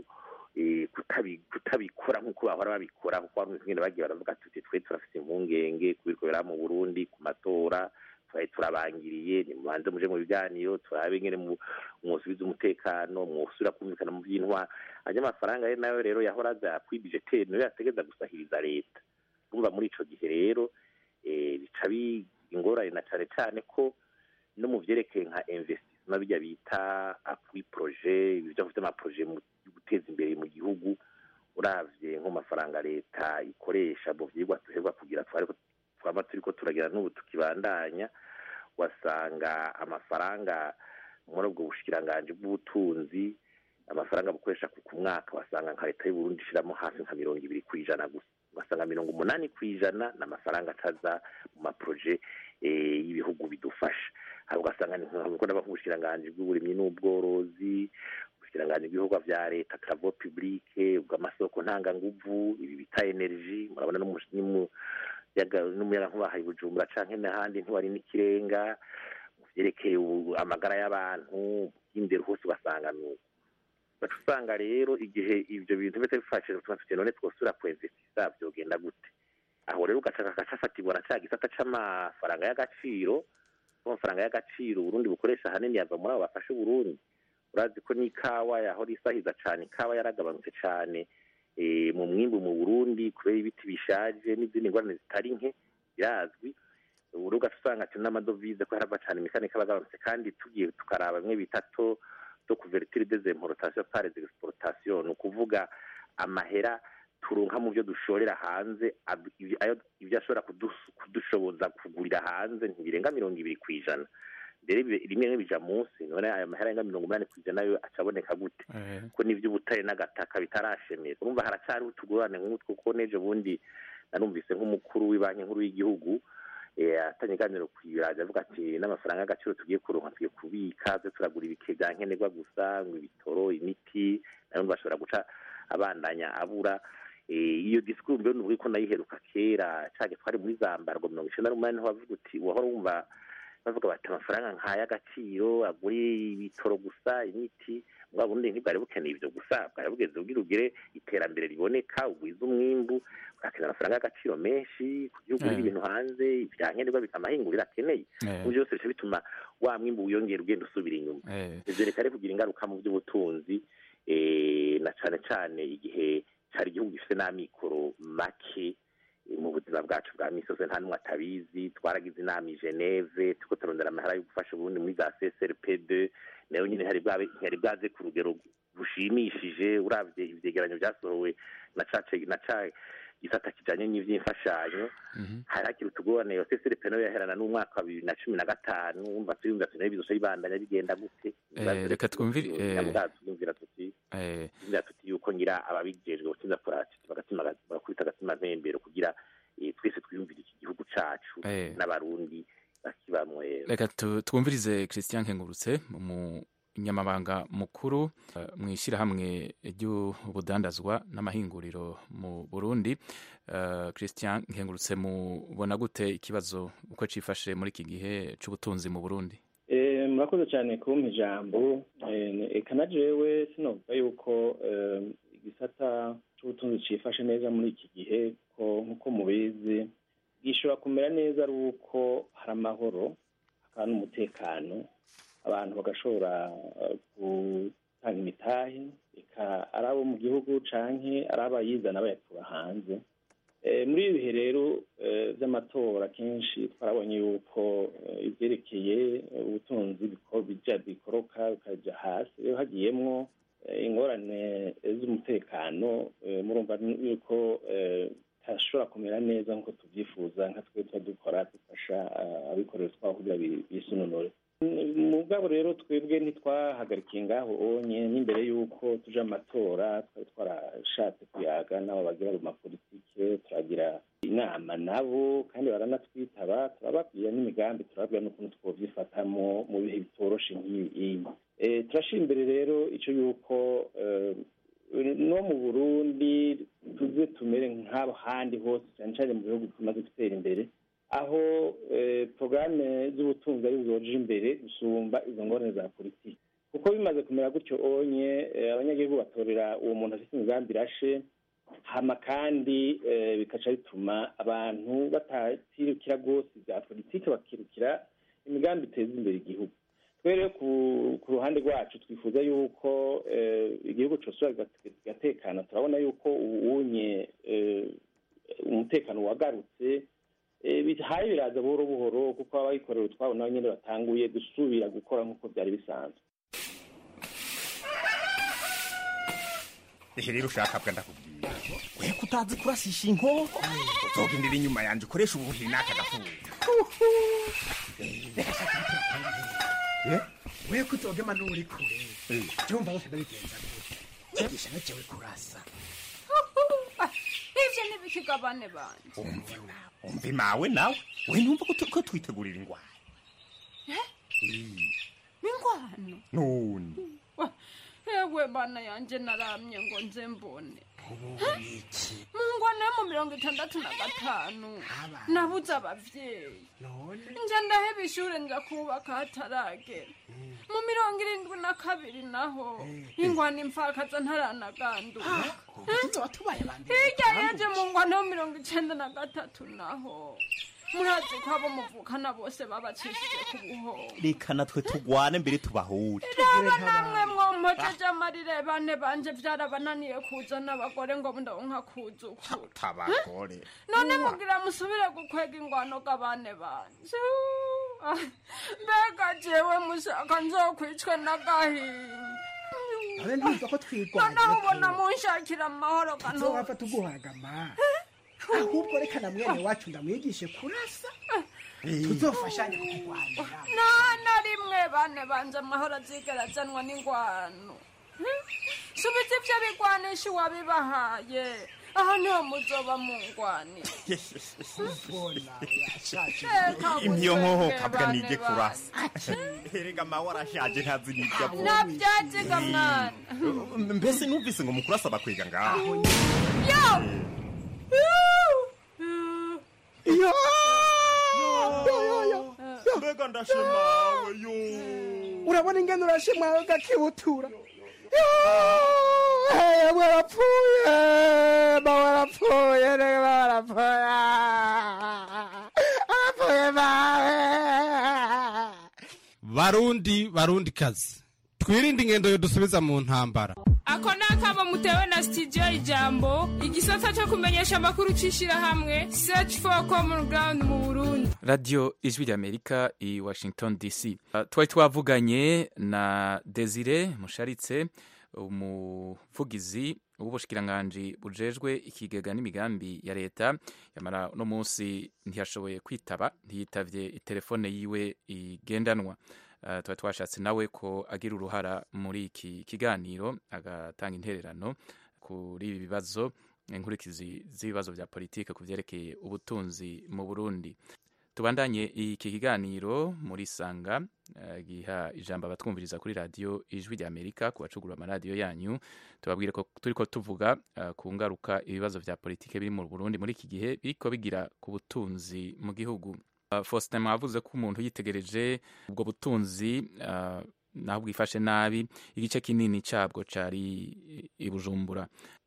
kutabikora nk'uko bahora babikora kuko hari ingene bagiye baravuga tuti twe turafite impungenge kubikora mu burundi ku matora twari turabangiriye nimubanze muje mu biganiro turabe ngene mwosubiza umutekano mwosubira kumvikana mu by'intwa anya amafaranga ye nayo rero yahora aza kwibijeteri niyo yategeza gusahiriza leta urumva muri ico gihe rero bica ingorane na cane cane ko no mu vyerekeye nka investissement bijya bita appui projet ibyo bafite amaprojet mu guteza imbere mu gihugu uravye nk'amafaranga leta ikoresha mu vyigwa duherwa kugira twariko twaba turiko turagira n'ubu tukibandanya wasanga amafaranga muri ubwo bushikiranganji bw'ubutunzi amafaranga bukoresha ku mwaka wasanga nka leta y'uburundi ishiramo hafi nka mirongo ibiri ku ijana gusa ugasanga mirongo umunani ku ijana ni amafaranga ataza mu maproje y'ibihugu bidufasha hari ugasanga ni nk'uko ndaba nk'ubushikiranganji bw'uburimyi n'ubworozi ubushikiranganji bw'ibikorwa vya leta travaux publique ubw'amasoko ntanganguvu ibi bita energy murabona n'umuyagankuba hari bujumbura canke n'ahandi ntiwari n'ikirenga mu vyerekeye amagara y'abantu bw'indero hose ugasanga nuko baca usanga rero igihe ivyo bintu biba bifashije tuma tuti none twosubira kuinvestisa vyogenda gute aho rero ugaca gacafatirwa na ca gisata c'amafaranga y'agaciro amafaranga y'agaciro uburundi bukoresha ahanini yava muri abo bafashe uburundi urazi ko n'ikawa yahora isahiza cane ikawa yaragabanutse cane mu mwimbu mu burundi kubera ibiti bishaje n'izindi ngorane zitari nke birazwi ubu ugaca usanga ati n'amadovize ko harava cane imikanika abagabanutse kandi tugiye tukaraba bimwe bita to to couverture des importations par des exportations ni ukuvuga amahera turonka mu byo dushorera hanze ibyo ashobora kudushoboza kugurira hanze ntibirenga mirongo ibiri ku ijana mbere rimwe rimwe bija munsi none aya mahera arenga mirongo umunani ku ijana yo acaboneka gute ko n'ivy'ubutare n'agataka bitarashemera urumva haracariho utugurane nk'utwo kuko n'ejo bundi narumvise nk'umukuru w'ibanki nkuru y'igihugu atanye iganiro ku biraje avuga ati n'amafaranga y'agaciro tugiye kuronka tugiye kubika twe turagura ibike bya nkenerwa gusa ngo ibitoro imiti nayo bashobora guca abandanya abura iyo disikuru mbere nuvuga ko nayiheruka kera cage twari muri zambarwa mirongo icenda n'umunani niho bavuga uti wahora wumva bavuga bati amafaranga nk'ay'agaciro agura ibitoro gusa imiti bwa bundi ntibwari bukeneye ibyo gusa bwari bugeze ubwira ugire iterambere riboneka ugwiza umwimbu urakenera amafaranga y'agaciro menshi kugira ugurire ibintu hanze ibya nkenerwa bikamahingurira akeneye mu byose bica bituma wa mwimbu wiyongera ugenda usubira inyuma ivyo reka rero kugira ingaruka mu by'ubutunzi na cane cane igihe cari igihugu gifite n'amikoro make mu buzima bwacu bwa misi yose nta n'umwe atabizi twaragize inama i geneve turiko turondera amahera yo gufasha uburundi muri za csrpd nayo nyine ntiyari bwaze ku rugero rushimishije uravye ivyegeranyo vyasohowe na cace na ca gisata kijanye n'ivy'imfashanyo hari hakiri utugorane yo csrp nayo yaherana n'umwaka wa bibiri na cumi na gatanu umva tuyumva tunayo bizoca bibandanya bigenda gute reka twumvire twumvira tuti twumvira tuti yuko ngira ababijejwe gutinza bagatima bagakubita agatima mpembero kugira twese twiyumvire iki gihugu cacu n'abarundi bakibamwe reka twumvirize christian nkengurutse mu nyamabanga mukuru mu ishyirahamwe ry'ubudandazwa n'amahinguriro mu burundi christian nkengurutse mubona gute ikibazo uko cifashe muri iki gihe c'ubutunzi mu burundi murakoze cyane kumpa ijambo eka na jewe sinovuga yuko igisata c'ubutunzi cifashe neza muri iki gihe ko nk'uko mubizi gishobora kumera neza ari uko hari amahoro hakaba n'umutekano abantu bagashobora gutanga imitahe eka ari abo mu gihugu canke ari abayizana bayakura hanze muri ibi bihe rero by'amatora kenshi twarabonye yuko ibyerekeye ubutunzi bija bikoroka bikaja hasi rero hagiyemwo ingorane z'umutekano murumva yuko hashobora kumera neza nk'uko tubyifuza nka twe tuba dukora dufasha abikorera twabo kugira bisunonore mugabo rero twebwe ntitwahagarikiye ngaho onye n'imbere y'uko tuje amatora twari twarashatse kuyaga n'abo bagira mu mapolitike turagira inama nabo kandi baranatwitaba turababwira n'imigambi turababwira n'ukuntu twovyifatamo mu bihe bitoroshe nk'ibi turashira imbere rero ico yuko no mu burundi tuze tumere nk'abo handi hose cyane cyane mu bihugu tumaze gutera imbere aho porogaramu z'ubutunzi ari zoje imbere gusumba izo ngorane za politiki kuko bimaze kumera gutyo onye abanyagihugu batorera uwo muntu afite imigambi irashe hama kandi bikaca bituma abantu batakirukira rwose bya politiki bakirukira imigambi iteza imbere igihugu twe rero ku ruhande rwacu twifuza yuko igihugu cyose kigatekana turabona yuko ubunye umutekano wagarutse bihaye biraza buhoro buhoro kuko abayikorera utwabo nabo nyine batanguye gusubira gukora nk'uko byari bisanzwe ehe rero ushaka bwa ndakubwira we kutazi kurasisha inkoko uzogendera inyuma yanjye ukoresha ubuhiri n'aka gafuza we kutogema n'uri kure byumva bose ndabigenza gute nyigisha ntukewe kurasa ivyo ikiga bane banje umve umve mawe nawe we numva ko tu- ko twitegurira ingwara ingwano none Wa- ewe bana yanje naramye ngo nze mbone mu ngwano yo mu mirongo itandatu na gatanu nabuze abavyeyi nja ndaheba ishure nja kubaka hataragera mu mirongo irindwi na kabiri naho ingwano imfakaza ntaranaganduka hirya yeje mu ngwano yo mirongo icenda na gatatu naho murazi ko abo muvukana bose babacishije ku buhoro reka natwe tugwane mbere tubahure raba namwe mwompojeje amarire bane banje vyarabananiye kuzana abagore ngo ndonka kuzukura tabagore none mugira musubire gukwega ingwano g'abane banje Ah, mbega jewe mushaka nzokwicwe n'agahinda abe ntumva ko twigwana noneho ubona munshakira amahoro kanu nzowapfa tuguhagama ahubwo reka na mwene wacu ndamwigishe kurasa tuzofashanye kurwanira nta na rimwe bane banje amahoro azigera azanwa n'ingwano Hmm? subiza ivyo bigwanisha uwabibahaye aho niho muzoba mungwanira impiyo nkoho kabwa nige kurasa erega mawe arashaje ntazi n'ibyo avuga navyaziga mwana mbese numvise ngo mukurasa bakwega ngaho yo mbega ndashemawe yo urabona ingene urashimwawe gakibutura Hey, warapfuye ba warapfuye rega ba warapfuye arapfuye bawe barundi barundi kazi twirinde ingendo yo dusubiza mu ntambara ako ni akamo mutewe na sitidiyo ijambo igisata cyo kumenyesha amakuru cy'ishyirahamwe search for common ground mu burundi radiyo ijwi ry'amerika i washington dc Uh, twari twavuganye na desire musharitse umuvugizi w'ubushikiranganji bujejwe ikigega n'imigambi ya leta yamara uno munsi ntiyashoboye kwitaba ntiyitavye itelefone yiwe igendanwa Uh, twari twashatse nawe ko agira uruhara muri iki kiganiro agatanga intererano kuri ibi bibazo inkurikizi z'ibibazo bya politike ku vyerekeye ubutunzi mu burundi tubandanye iki kiganiro muri sanga eh, giha ijambo abatwumviriza kuri radiyo ijwi rya amerika ku bacugura amaradiyo yanyu tubabwire ko turiko tuvuga eh, ku ngaruka ibibazo vya politike biri mu burundi muri iki gihe biriko bigira ku butunzi mu gihugu Uh, faustin mwavuze ko umuntu yitegereje ubwo butunzi uh, naho bwifashe nabi igice kinini cabwo cari i bujumbura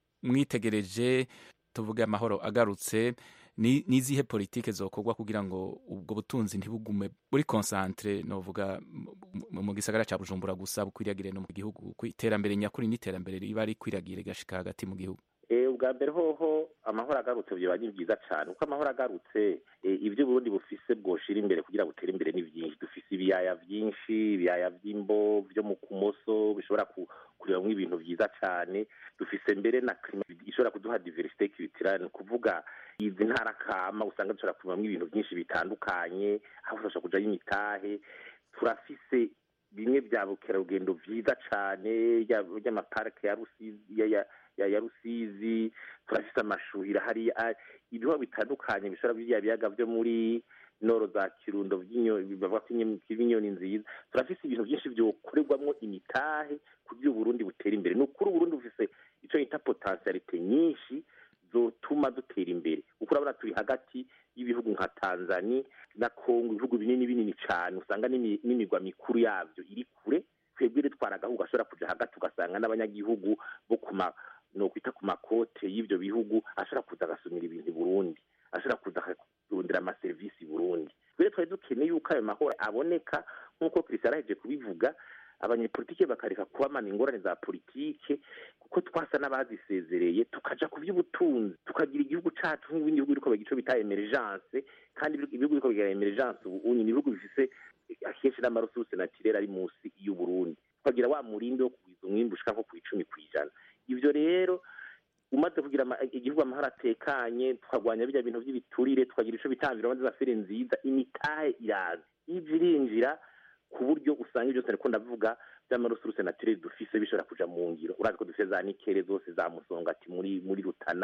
mwitegereje tuvuge amahoro agarutse ni nizihe politike zokorwa kugira ngo ubwo butunzi ntibugume buri concentre novuga mu- mu gisagara ca Bujumbura gusa bukwiragire no mu gihugu ku iterambere nyakuri n'iterambere riba rikwiragire gashika hagati mu gihugu Eh, ubwa mbere hoho amahoro agarutse byoba ni byiza cyane kuko amahoro agarutse eh, ibyo Burundi bufise bwoshira imbere kugira butere imbere ni byinshi dufise ibiyaya byinshi ibiyaya by'imbo byo mu kumoso bishobora ku- kurebamwo ibintu byiza cyane dufise mbere na klima ishobora kuduha diversite culturelle ni kuvuga izi ntara kama usanga dushobora kurebamwo ibintu byinshi bitandukanye aho dushobora kujayo imitahe turafise bimwe bya bukerarugendo byiza cyane by'amaparike ya rusizi ya, ya, ya, ya rusizi turafise amashuhira hariya ibiho bitandukanye bishobora biriya biyaga byo muri noro za kirundo by'inyoni bavuga ko inyoni- inyoni nziza turafise ibintu byinshi byokorerwamwo imitahe kugira uburundi butere imbere ni ukuri uburundi bufise icyo bita potentialite nyinshi zotuma dutera imbere kuko urabona turi hagati y'ibihugu nka tanzania na kongo ibihugu binini binini cyane usanga n'imi- n'imigwa mikuru yabyo iri kure twebwe ritwara agahugu gashobora kuja hagati ugasanga n'abanyagihugu bo ku ma nokwita ku makote y'ivyo bihugu ashobora kuza agasumira ibintu i burundi ashobora kuza akarondera amaserivisi i burundi rero twari dukeneye yuko ayo mahoro aboneka nk'uko christian araheje kubivuga abanyepolitike bakareka kubamana ingorane za politike kuko twasa n'abazisezereye tukaja ku by'ubutunzi tukagira igihugu cacu nk'ibindi bihugu biriko bagira ico bita emergence kandi ibihugu ibihugu biriko bigira emergence ubu unye ni ibihugu bifise akenshi n'amaresuruse naturere ari munsi y'uburundi tukagira wa murindi wo kugwiza umwimbu ushika nko ku icumi kw'ijana ivyo rero umaze kugira ama- igihugu amahoro atekanye tukagwanya birya bintu by'ibiturire tukagira ico bita environnement des affaires nziza imitahe iraza ije irinjira ku buryo usanga ibyo byose ariko ndavuga by'amaresuruse naturere dufise bishobora kuja mu ngiro urazi ko dufise za nikere zose za musongati muri muri rutana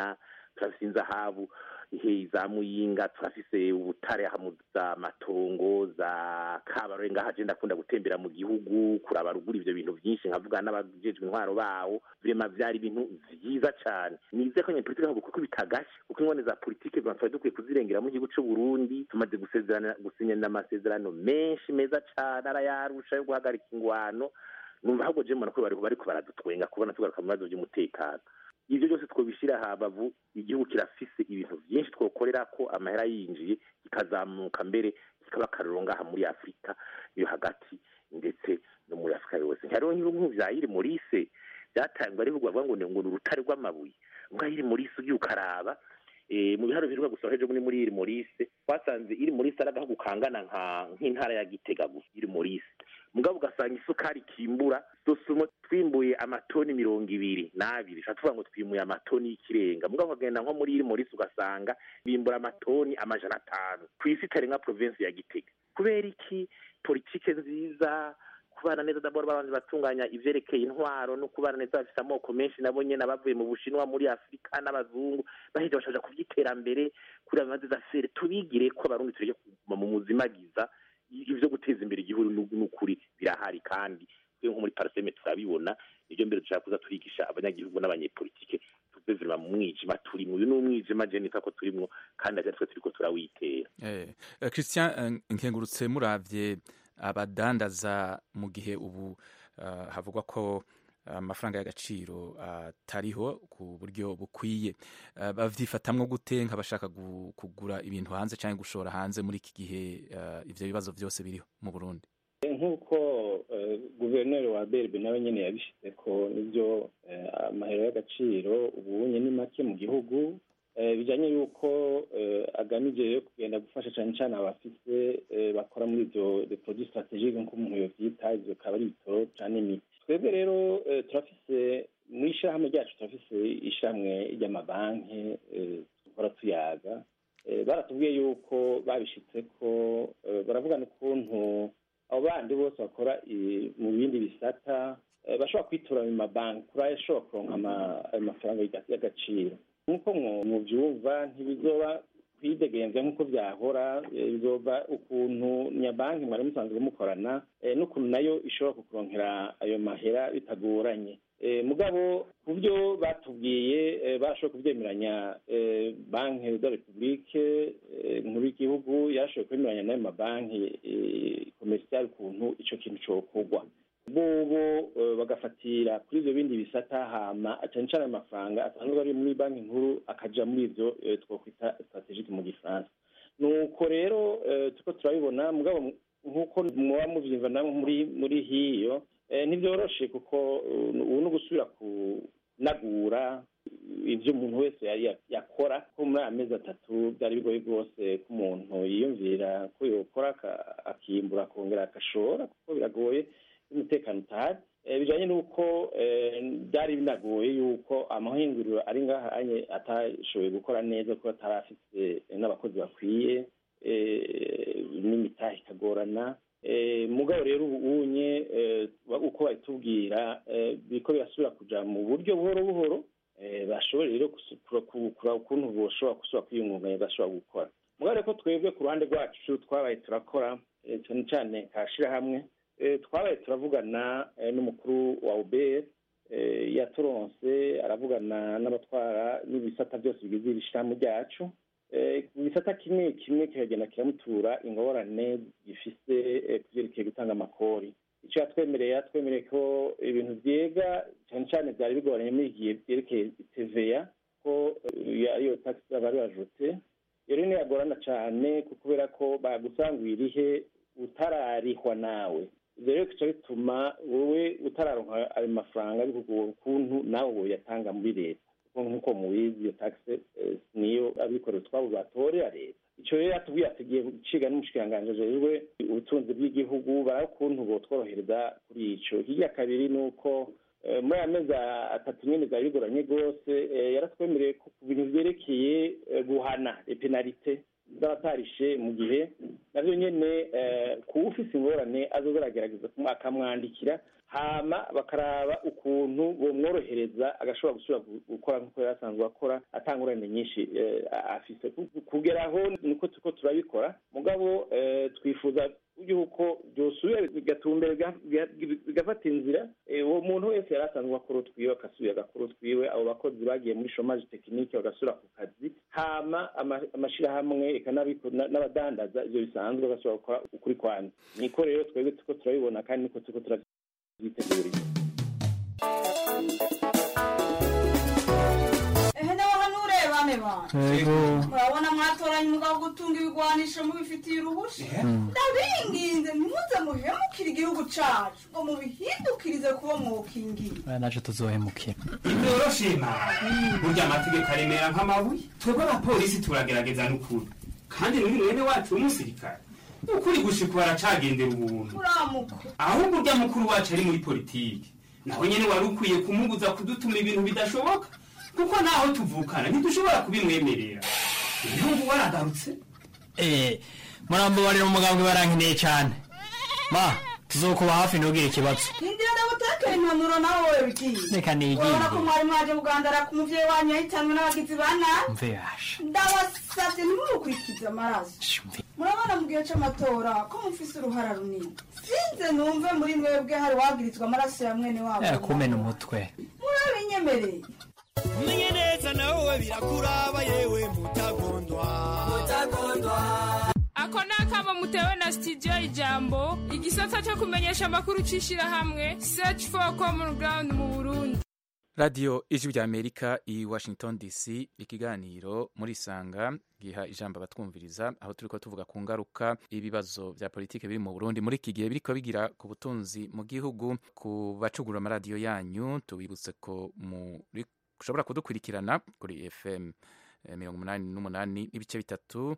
turafise inzahabu ihe za muyinga turafise ubutare hamu za matongo za kabarore ngaha je ndakunda gutembera mu gihugu kuraba ruguru ivyo bintu vyinshi nkavuga n'abajejwe intwaro bawo vrema vyari ibintu vyiza cane nize ko nyepolitike ntabwo kuko bitagashe kuko ingone za politike twari dukwiye kuzirengera mu gihugu c'u Burundi tumaze gusezerana gusinyana amasezerano menshi meza cane arayarusha yo guhagarika ingwano numva ahubwo je mbona ko bariko bariko baradutwenga kubona tugaruka mu bibazo vy'umutekano ivyo byose twobishira habavu igihugu kirafise ibintu vyinshi twokorera ko amahera yinjiye kikazamuka mbere kikaba akarorero ngaha muri afurika yo hagati ndetse no muri afurika yose hariho nk'ibihugu vya iri morise vyatangwa ari bivuga ngo ngo ni urutare rw'amabuye ngaho iri morise ugiye ukaraba mu biharo biheruka gusohora ejo muri muri iri morise twasanze iri morise ari agahugu kangana nk'intara ya gitega gusa iri morise mugabo ugasanga isukari kimbura dusumo twimbuye amatoni mirongo ibiri n'abiri tuba tuvuga ngo twimuye amatoni y'ikirenga mugabo ukagenda nko muri iri morisi ugasanga bimbura amatoni amajana atanu ku isi itari nka provinsi ya gitega kubera iki politike nziza kubana neza dabora babanje batunganya ivyerekeye intwaro no kubana neza bafise amoko menshi nabo nyene abavuye mu bushinwa muri afurika n'abazungu baheje bashaja kuvyiterambere kuri amazi za fere tubigire ko abarundi tureke kuguma mu muzimagiza ivyo guteza imbere igihugu n'ukuri birahari kandi nko muri parseme turabibona nivyo mbere dushaka kuza turigisha abanyagihugu n'abanyepolitike tuve virima mu mwijima turimwo uyu ni umwijima je nita ko turimwo kandi aja twe turiko turawitera eh Christian nkengurutse muravye abadandaza mu gihe ubu uh, havugwa ko amafaranga uh, y'agaciro atariho uh, ku buryo bukwiye uh, bavyifatamwo gute nk'abashaka kugura ibintu hanze cyangwa gushora hanze muri iki gihe uh, ivyo bibazo byose biriho mu Burundi nk'uko guverineri wa berbe nawe nyine yabishyize ko nibyo amahero y'agaciro ubunye ni make mu gihugu bijyanye y'uko agamije yo kugenda gufasha cyane cyane abafite bakora muri ibyo produit strategique nk'uko umuntu yovyita ivyo akaba ari ibitoro cyane imiti twebwe rero turafise mu ishyirahamwe ryacu turafise ishyirahamwe ry'amabanki dukora tuyaga baratubwiye yuko babishitse ko baravugana ukuntu abo bandi bose bakora mu bindi bisata bashobora kwitura mu mabanki kuri ayo ashobora kuronka amafaranga y'agaciro nk'uko mubyumva ntibizoba kwidegenza nk'uko byahora bizoba ukuntu nyabanki mwari musanzwe mukorana n'ukuntu nayo ishobora kukuronkera ayo mahera bitagoranye mugabo ku byo batubwiye barashoboye kubyemeranya banki de repubulike nkuru y'igihugu yarashoboye kwemeranya n'ayo mabanki komerisiyali ukuntu icyo kintu cyokorwa bobo bagafatira kuri ibyo bindi bisata hama cyane cyane amafaranga asanzwe ari muri banki nkuru akaja muri ibyo twakwita strategique mu gifaransa nuko rero turiko turabibona mugabo nk'uko muba muvyumva namwe muri muri hiyo ntibyoroshe kuko ubu ni ugusubira kunagura ibyo umuntu wese yakora ko muri aya mezi atatu byari bigoye rwose ko umuntu yiyumvira ko yokora akimbura akongera agashora kuko biragoye umutekano utahari bijyanye n'uko byari binagoye yuko amahinguriro ari ngaha atashoboye gukora neza kuko atari afite n'abakozi bakwiye n'imitahe ikagorana mugabo rero ubunye uko babitubwira biriko birasubira kuja mu buryo buhoro buhoro bashobora rero kuraba ukuntu boshobora gusubira kwiyungunganya bashobora gukora mugabo rero ko twebwe ku ruhande rwacu twabaye turakora cyane cyane kashirahamwe twabaye turavugana n'umukuru wa ubr yaturonse aravugana n'abatwara n'ibisata byose bigize iri shirahamwe ryacu igisata kimwe kimwe kikagenda kiramutura ingorane gifise kuvyerekeye gutanga amakori icyo yatwemereye yatwemereye ko ibintu vyega cyane cyane vyari bigoranye muri igihe vyerekeye TVA ko ariyo taxi bari bajute iyo rero yagorana cane kubera ko bagusangwira irihe utararihwa nawe ivyo rero kica bituma wowe utararonka ayo mafaranga bikugora ukuntu nawe woyatanga muri leta nk'uko mubizi iyo taxe niyo abikorera utwabo batorera leta icyo rero yatubwiye atugiye guciga n'umushikiranganji ajejwe ubutunzi bw'igihugu baraba ukuntu botworohereza kuri ico hirya kabiri ni uko muri aya mezi atatu nyene vyari bigoranye rwose yaratwemereye ko ku bintu vyerekeye guhana epenalite z'abatarishe mu gihe navyo nyene kuba ufise ingorane azoza aragerageza akamwandikira hama bakaraba ukuntu bomworohereza agashobora gusubira gukora nk'uko yari asanzwe akora atangurane nyinshi afise kugera aho niko turiko turabikora mugabo twifuza yuko byosubira bigatumbera bigafata inzira uwo muntu wese yari asanzwe akora utwiwe agasubira agakora utwiwe abo bakozi bagiye muri shomaje tekinike bagasubira ku kazi hama amashirahamwe eka n'abadandaza ivyo bisanzwe bagasubira gukora ukuri kwanza niko rero twebwe turiko turabibona kandi niko turiko turabyitegurira ehe nawe hano urebane bana murabona mwatoranye umugabo gutunga ibigwanisho mubifitiye uruhusha ndabinginze ntimuze muhemukire igihugu cacu ngo mubihindukirize kuba mwokingira naje tuzohemukira ntibyoroshye burya amategeko aremera nk'amabuye twebwe abapolisi turagerageza n'ukuri kandi n'uyu mwene wacu w'umusirikare ukuri gushika baracagendera ubuntu uramuka ahubwo urya mukuru wacu ari muri politiki naho nyene wari ukwiye kumubuza kudutuma ibintu bidashoboka kuko naho tuvukana ntidushobora kubimwemerera ibihugu waragarutse eh murambabarira umugambwe barankeneye cyane ma tuzokuba hafi ntugire ikibazo hindira ndagutekera impanuro nawe wowe bigiye reka nigire urabona ko mwari mwaje kugandara ku muvyeyi wanyu yahitanwe n'abagizi ba nabi mve yasha ndabasavye ntimumukurikize amaraso murabona mu gihe c'amatora ko mufise uruhara runini sinze numve muri mwebwe hari wagirizwa amaraso ya mwene wabo eh kumena umutwe murabinyemereye umenye neza nawe birakuraba yewe mutagondwa ako ni akamo mutewe na studio ijambo igisata cyo kumenyesha amakuru c'ishirahamwe search for common ground mu burundi radiyo ijwi rya amerika i washington dc ikiganiro muri isanga giha ijambo abatwumviriza aho turi ko tuvuga ku ngaruka ibibazo bya politiki biri mu burundi muri iki gihe biriko bigira ku butunzi mu gihugu ku bacugura amaradiyo yanyu tubibutse ko muri ushobora kudukurikirana kuri fm mirongo umunani n'umunani n'ibice bitatu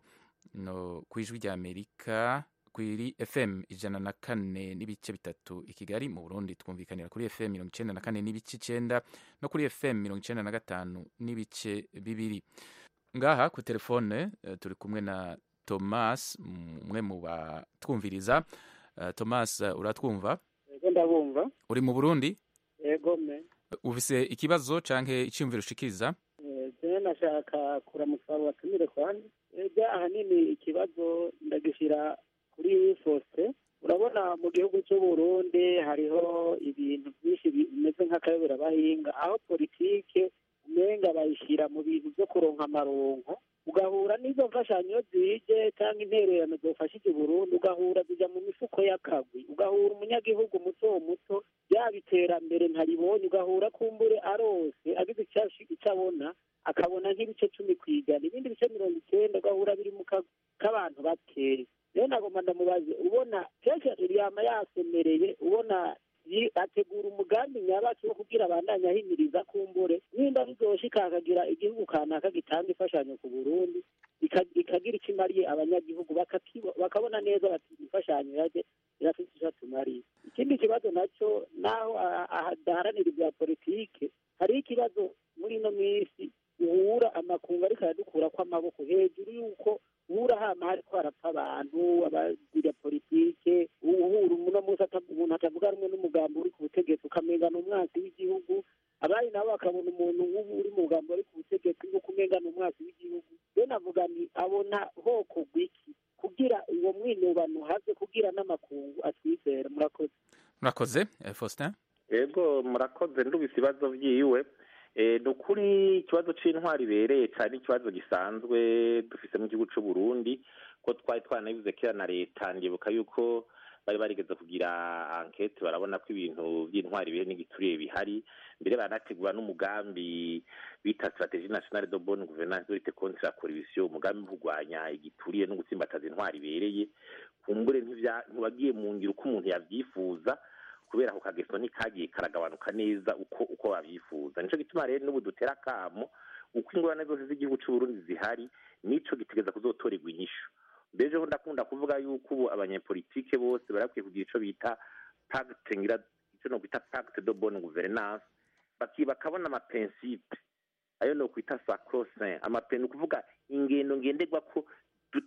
no ku ijwi rya amerika kuri fm ijana na kane n'ibice bitatu i kigali mu burundi twumvikanira kuri fm mirongo icenda na kane n'ibice icenda no kuri fm mirongo icenda na gatanu n'ibice bibiri ngaha ku telefone uh, turi kumwe na thomas umwe mu batwumviriza uh, thomas uh, uratwumva yego ndabumva uri mu burundi yego me ufise ikibazo canke iciyumviro ushikiriza jewe nashaka kuramutsa abo batumire kwandi ega ahanini ikibazo ndagishira kuri fosite urabona mu gihugu cy'uburundi hariho ibintu byinshi bimeze nk'akayobera bahinga aho politike umenga bayishyira mu bintu byo kuronka amaronko ugahura n'izo mfashanyo zije cyangwa intererano zofashije Burundi ugahura zijya mu mifuko y'akagwi ugahura umunyagihugu muto muto yaba iterambere ntaribonye ugahura kumbure arose agize icyo abona akabona nk'ibice cumi ku ijana ibindi bice mirongo icyenda ugahura biri mu kagwi k'abantu bakeya rero nagomba ndamubaze ubona kenshi yama yasemereye ubona ategura umugambi nyabaki wo kugira abandanya ahimiriza kumbure nimba bizoshika akagira igihugu kanaka gitanga imfashanyo ku burundi ikagira icyo imariye abanyagihugu bakabona neza bati imfashanyo yaje irafite icyo atumariye ikindi kibazo nacyo naho adaharanira ibya politike hariho ikibazo muri ino minsi uhura amakungu ariko aradukura kw'amaboko hejuru y'uko uhura hama hariko harapfa abantu abagira politike uhura uno munsi umuntu atavuga rumwe n'umugambi uri ku butegetsi ukamenga ni umwansi w'igihugu abandi nabo bakabona umuntu nk'ubu uri mu mugambi uri ku butegetsi nk'uko umenga ni umwansi w'igihugu rero navuga nti abona hoko gwiki kugira uwo mwinubano haze kugira n'amakungu atwizera murakoze murakoze faustin yego murakoze ndubise ibibazo byiwe ni ukuri ikibazo cy'intwari ibereye cyane ikibazo gisanzwe dufise mu gihugu cy'u Burundi ko twari twanabivuze kera na leta ndibuka yuko bari barigeze kugira ankete barabona ko ibintu by'intwari bihe n'igituriye bihari mbere baranategura n'umugambi bita strategie nationale de bonne gouvernance de lutte contre la corruption umugambi wo kurwanya igituriye no gutsimbataza intwari ibereye kumbure ntiwagiye mu ngiro uko umuntu yavyifuza kubera ako kageso ntikagiye karagabanuka neza uko uko babyifuza nico gituma rero n'ubu dutera akamo uko ingorane zose z'igihugu c'uburundi zihari nico gitegeza kuzotorerwa inyishu mbeje ho ndakunda kuvuga yuko ubu abanyepolitike bose barakwiye kugira ico bita pacte ngira ico no kwita pacte de bonne gouvernance baki bakabona amapensipe ayo no kwita sacrosaint amapen ukuvuga ingendo ngenderwa ko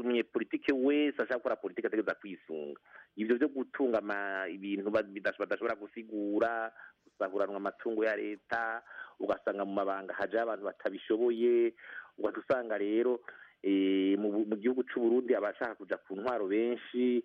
umunyepolitike wese ashaka gukora politike ategereza kwisunga ibyo byo gutunga ama- ibintu ba- bidash- badashobora gusigura gusahuranwa amatungo ya leta ugasanga mu mabanga hajaho abantu batabishoboye ugahita usanga rero eh, mu bu- mu gihugu cy'u Burundi abashaka kuja ku ntwaro benshi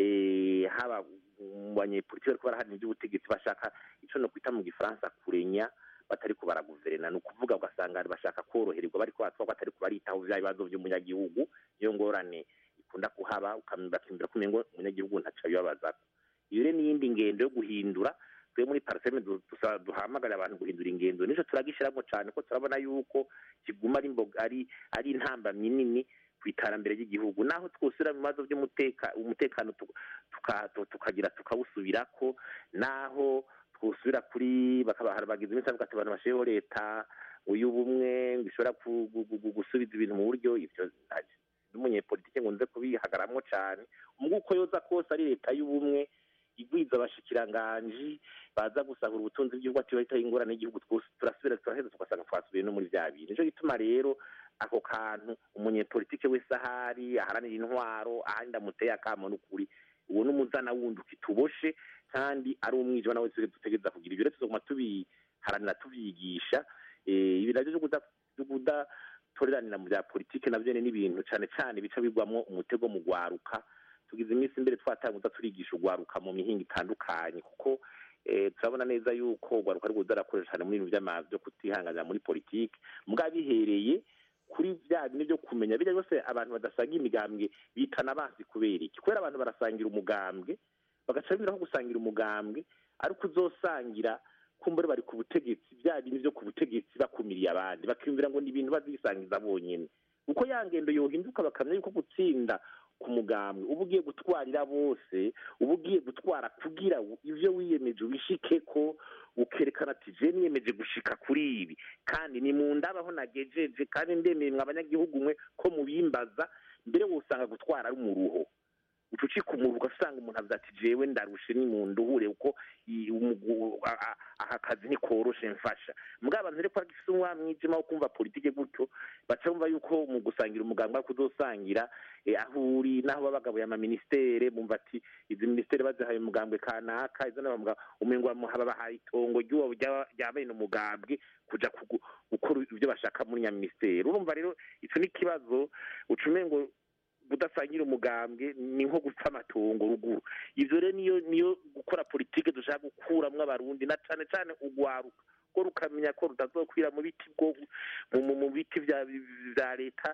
eh, haba mu banyepolitike bariko baraharanira iby'ubutegetsi bashaka ico no kwita mu gifaransa kurenya batariko baraguverena ni ukuvuga ugasanga bashaka korohererwa bariko batwagwa batariko baritaho vya bibazo vy'umunyagihugu niyo ngorane ikunda kuhaba ukam- bakimbira kumenya ngo umunyagihugu ntaco abibabazako iyo rero n'iyindi ngendo yo guhindura twe muri parseme du- dusa- duhamagarira abantu guhindura ingendo nico turagishiramwo cane ko turabona yuko kiguma ari imboga ari ari intambamyi nini ku iterambere ry'igihugu naho twosubira mu bibazo by'umuteka umutekano tu- tuka- tu- tukagira tukawusubirako naho twosubira kuri bakaba bagize iminsi bavuga ati abantu bashireho leta y'ubumwe ngo ishobora ku- gu- gu- gu- gusubiza ibintu mu buryo ivyo nta- n'umunyepolitike ngo nze kubihagaramwo cane umwe uko yoza kose ari leta y'ubumwe igwiza abashikiranganji baza gusahura ubutunzi bw'igihugu ati bahita ingorane y'igihugu twose turasubira turaheza tugasanga twasubiye no muri vya bintu nico gituma rero ako kantu umunyepolitike wese ahari aharanira intwaro ahandi amuteye akamo n'ukuri uwo n'umuzana wundi ukituboshe kandi ari umwijima nawe twese dutegereza kugira ibyo rero tuzoguma tubiharanira tuvyigisha Eh, ibi navyo vyo kuda- vyo kudatorerana mu bya politike navyo ni ibintu cane cane bica bigwamwo umutego mu gwaruka tugize iminsi imbere twatanguza turigisha ugwaruka mu mihinga itandukanye kuko eh, turabona neza yuko ugwaruka ari kuza arakoresha cyane muri ibintu vy'ama- vyo kutihanganira muri politike mugabo bihereye kuri bya bindi byo kumenya bijya byose abantu badasangira imigambwe bitana abansi kubera iki kubera abantu barasangira umugambwe bagaca bibiraho gusangira umugambwe ariko uzosangira kumbure bari ku butegetsi bya bindi byo ku butegetsi bakumiriye abandi bakiyumvira ngo ni ibintu bazisangiza bonyine uko ya ngendo yohinduka bakamenya yuko gutsinda ku mugambwe uba ugiye gutwarira bose uba ugiye gutwara kugira ivyo wiyemeje ubishike ko ukerekana ati je niyemeje gushika kuri ibi kandi ni mu ndabaho nagejeje kandi ndemeye mwe abanyagihugu mwe ko mubimbaza mbere wosanga gutwara ari umuruho uca ucika umuruho ugasanga umuntu avuze ati jewe ndarushe ni mu nduhure kuko i- umugu- a- a- aka kazi ntikoroshe mfasha mugabo abantu rero ko bagifise umwa mwijima wo kumva politike gutyo baca bumva yuko mu gusangira umuganga ariko uzosangira eh, aho uri n'aho baba bagabuye amaministere bumva ati izi ministere bazihaye umugambwe kanaka izo nabamuga umengo bamuha babahaye itongo ry'uwo rya- rya bene umugambwe kuja kugu- gukora ibyo bashaka muri nyaminisiteri urumva rero ico ni ikibazo uca umengo budasangira umugambwe ni nko gupfa amatongo ruguru ivyo rero niyo niyo gukora politike dushaka gukuramwo abarundi na cane cane ugwaruka ko rukamenya ko rutazokwira mu biti bwo mu- mu mu biti vya vya leta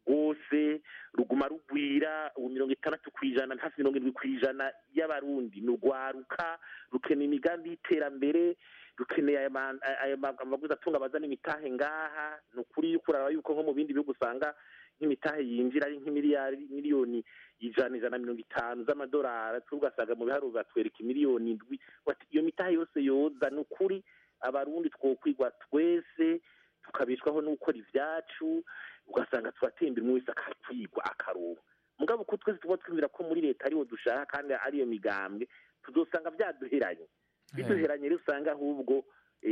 rwose ruguma rugwira ubu mirongo itandatu ku ijana hafi mirongo irindwi ku ijana y'abarundi ni urwaruka rukeneye imigambi y'iterambere rukeneye aya ma- aya ma- amaguzi atunga abazana imitahe ngaha ni ukuri yuko uraraba yuko nko mu bindi bihugu usanga nk'imitahe yinjira ari nk'imiliyari miliyoni ijana ijana na mirongo itanu z'amadolari twe ugasanga mu biharuro batwereka miliyoni indwi bati iyo mitahe yose yoza ni ukuri abarundi twokwigwa twese tukabishwaho no gukora ivyacu ugasanga turatembera umwe wese akakwigwa akaronka mugabo ko twese tuba twumvira ko muri leta ariwo dushaka kandi ariyo migambwe tuzosanga vyaduheranye biduheranye rero usanga ahubwo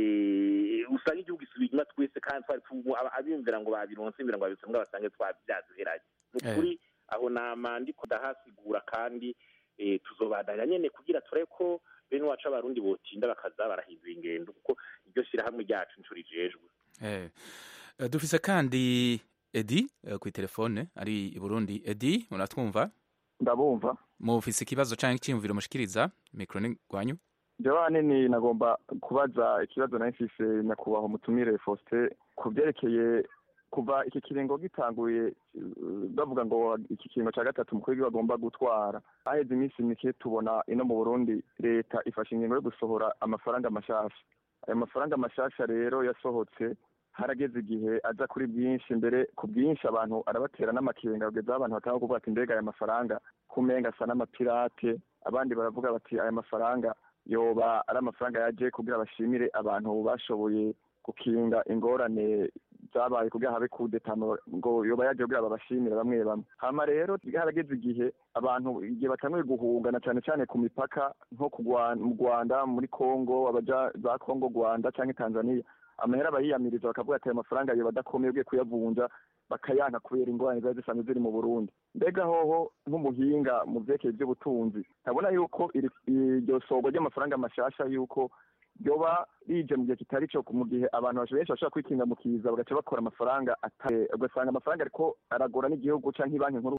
eh, usanga igihugu isubiye inyuma twese kandi twari tu- aba- abiyumvira ngo babironse bimvira ngo babironse mbwa basange twa vyaduheranye ni Eh. ukuri aho nama ndiko ndahasigura kandi eh, tuzobandanya nyene kugira turebe ko bene wacu abarundi botinda bakaza barahindura ingendo kuko iryo shirahamwe ryacu ncuro rijejwe Eh, eh, dufise kandi edi eh, kuri telefone ari i burundi edi muratwumva ndabumva mufise ikibazo canke icyiyumviro mushikiriza mikro ni gwanyu jewe ahanini nagomba kubaza ikibazo nari mfise nyakubahwa umutumire faustin ku byerekeye kuva iki kiringo gitanguye eh, bavuga ngo iki kiringo cya gatatu umukuru w'igihugu agomba gutwara haheze iminsi mike tubona ino mu burundi leta ifashe ingingo yo gusohora amafaranga mashasha ayo mafaranga mashasha rero yasohotse harageze igihe aza kuri bwinshi mbere ku bwinshi abantu arabatera n'amakenga kugeza aho abantu batanga kuvuga ati mbega aya mafaranga kumenga asa n'amapirate abandi baravuga bati aya mafaranga yoba ari amafaranga yaje kugira bashimire abantu bashoboye gukinga ingorane zabaye kugira habe kudetano ngo yoba yaje kugira babashimire bamwe bamwe hama rero harageze igihe abantu igihe batanguye guhungana cyane cyane ku mipaka nko ku Rwa- mu rwanda muri congo abaja za congo rwanda cyangwa tanzania amahera bayiyamiriza bakavuga ati ayo mafaranga yoba adakomeye ugiye kuyavunja bakayanka kubera ingorane ziba zisanzwe ziri mu burundi mbega hoho nk'umuhinga mu vyerekeye ivy'ubutunzi ntabona yuko iri- iryo sogwa ry'amafaranga mashasha yuko ryoba rije mu gihe kitari cyo mu gihe abantu benshi bashobora kwikinga mu kiza bagaca bakora amafaranga atari ugasanga amafaranga ariko aragora n'igihugu canke banki nkuru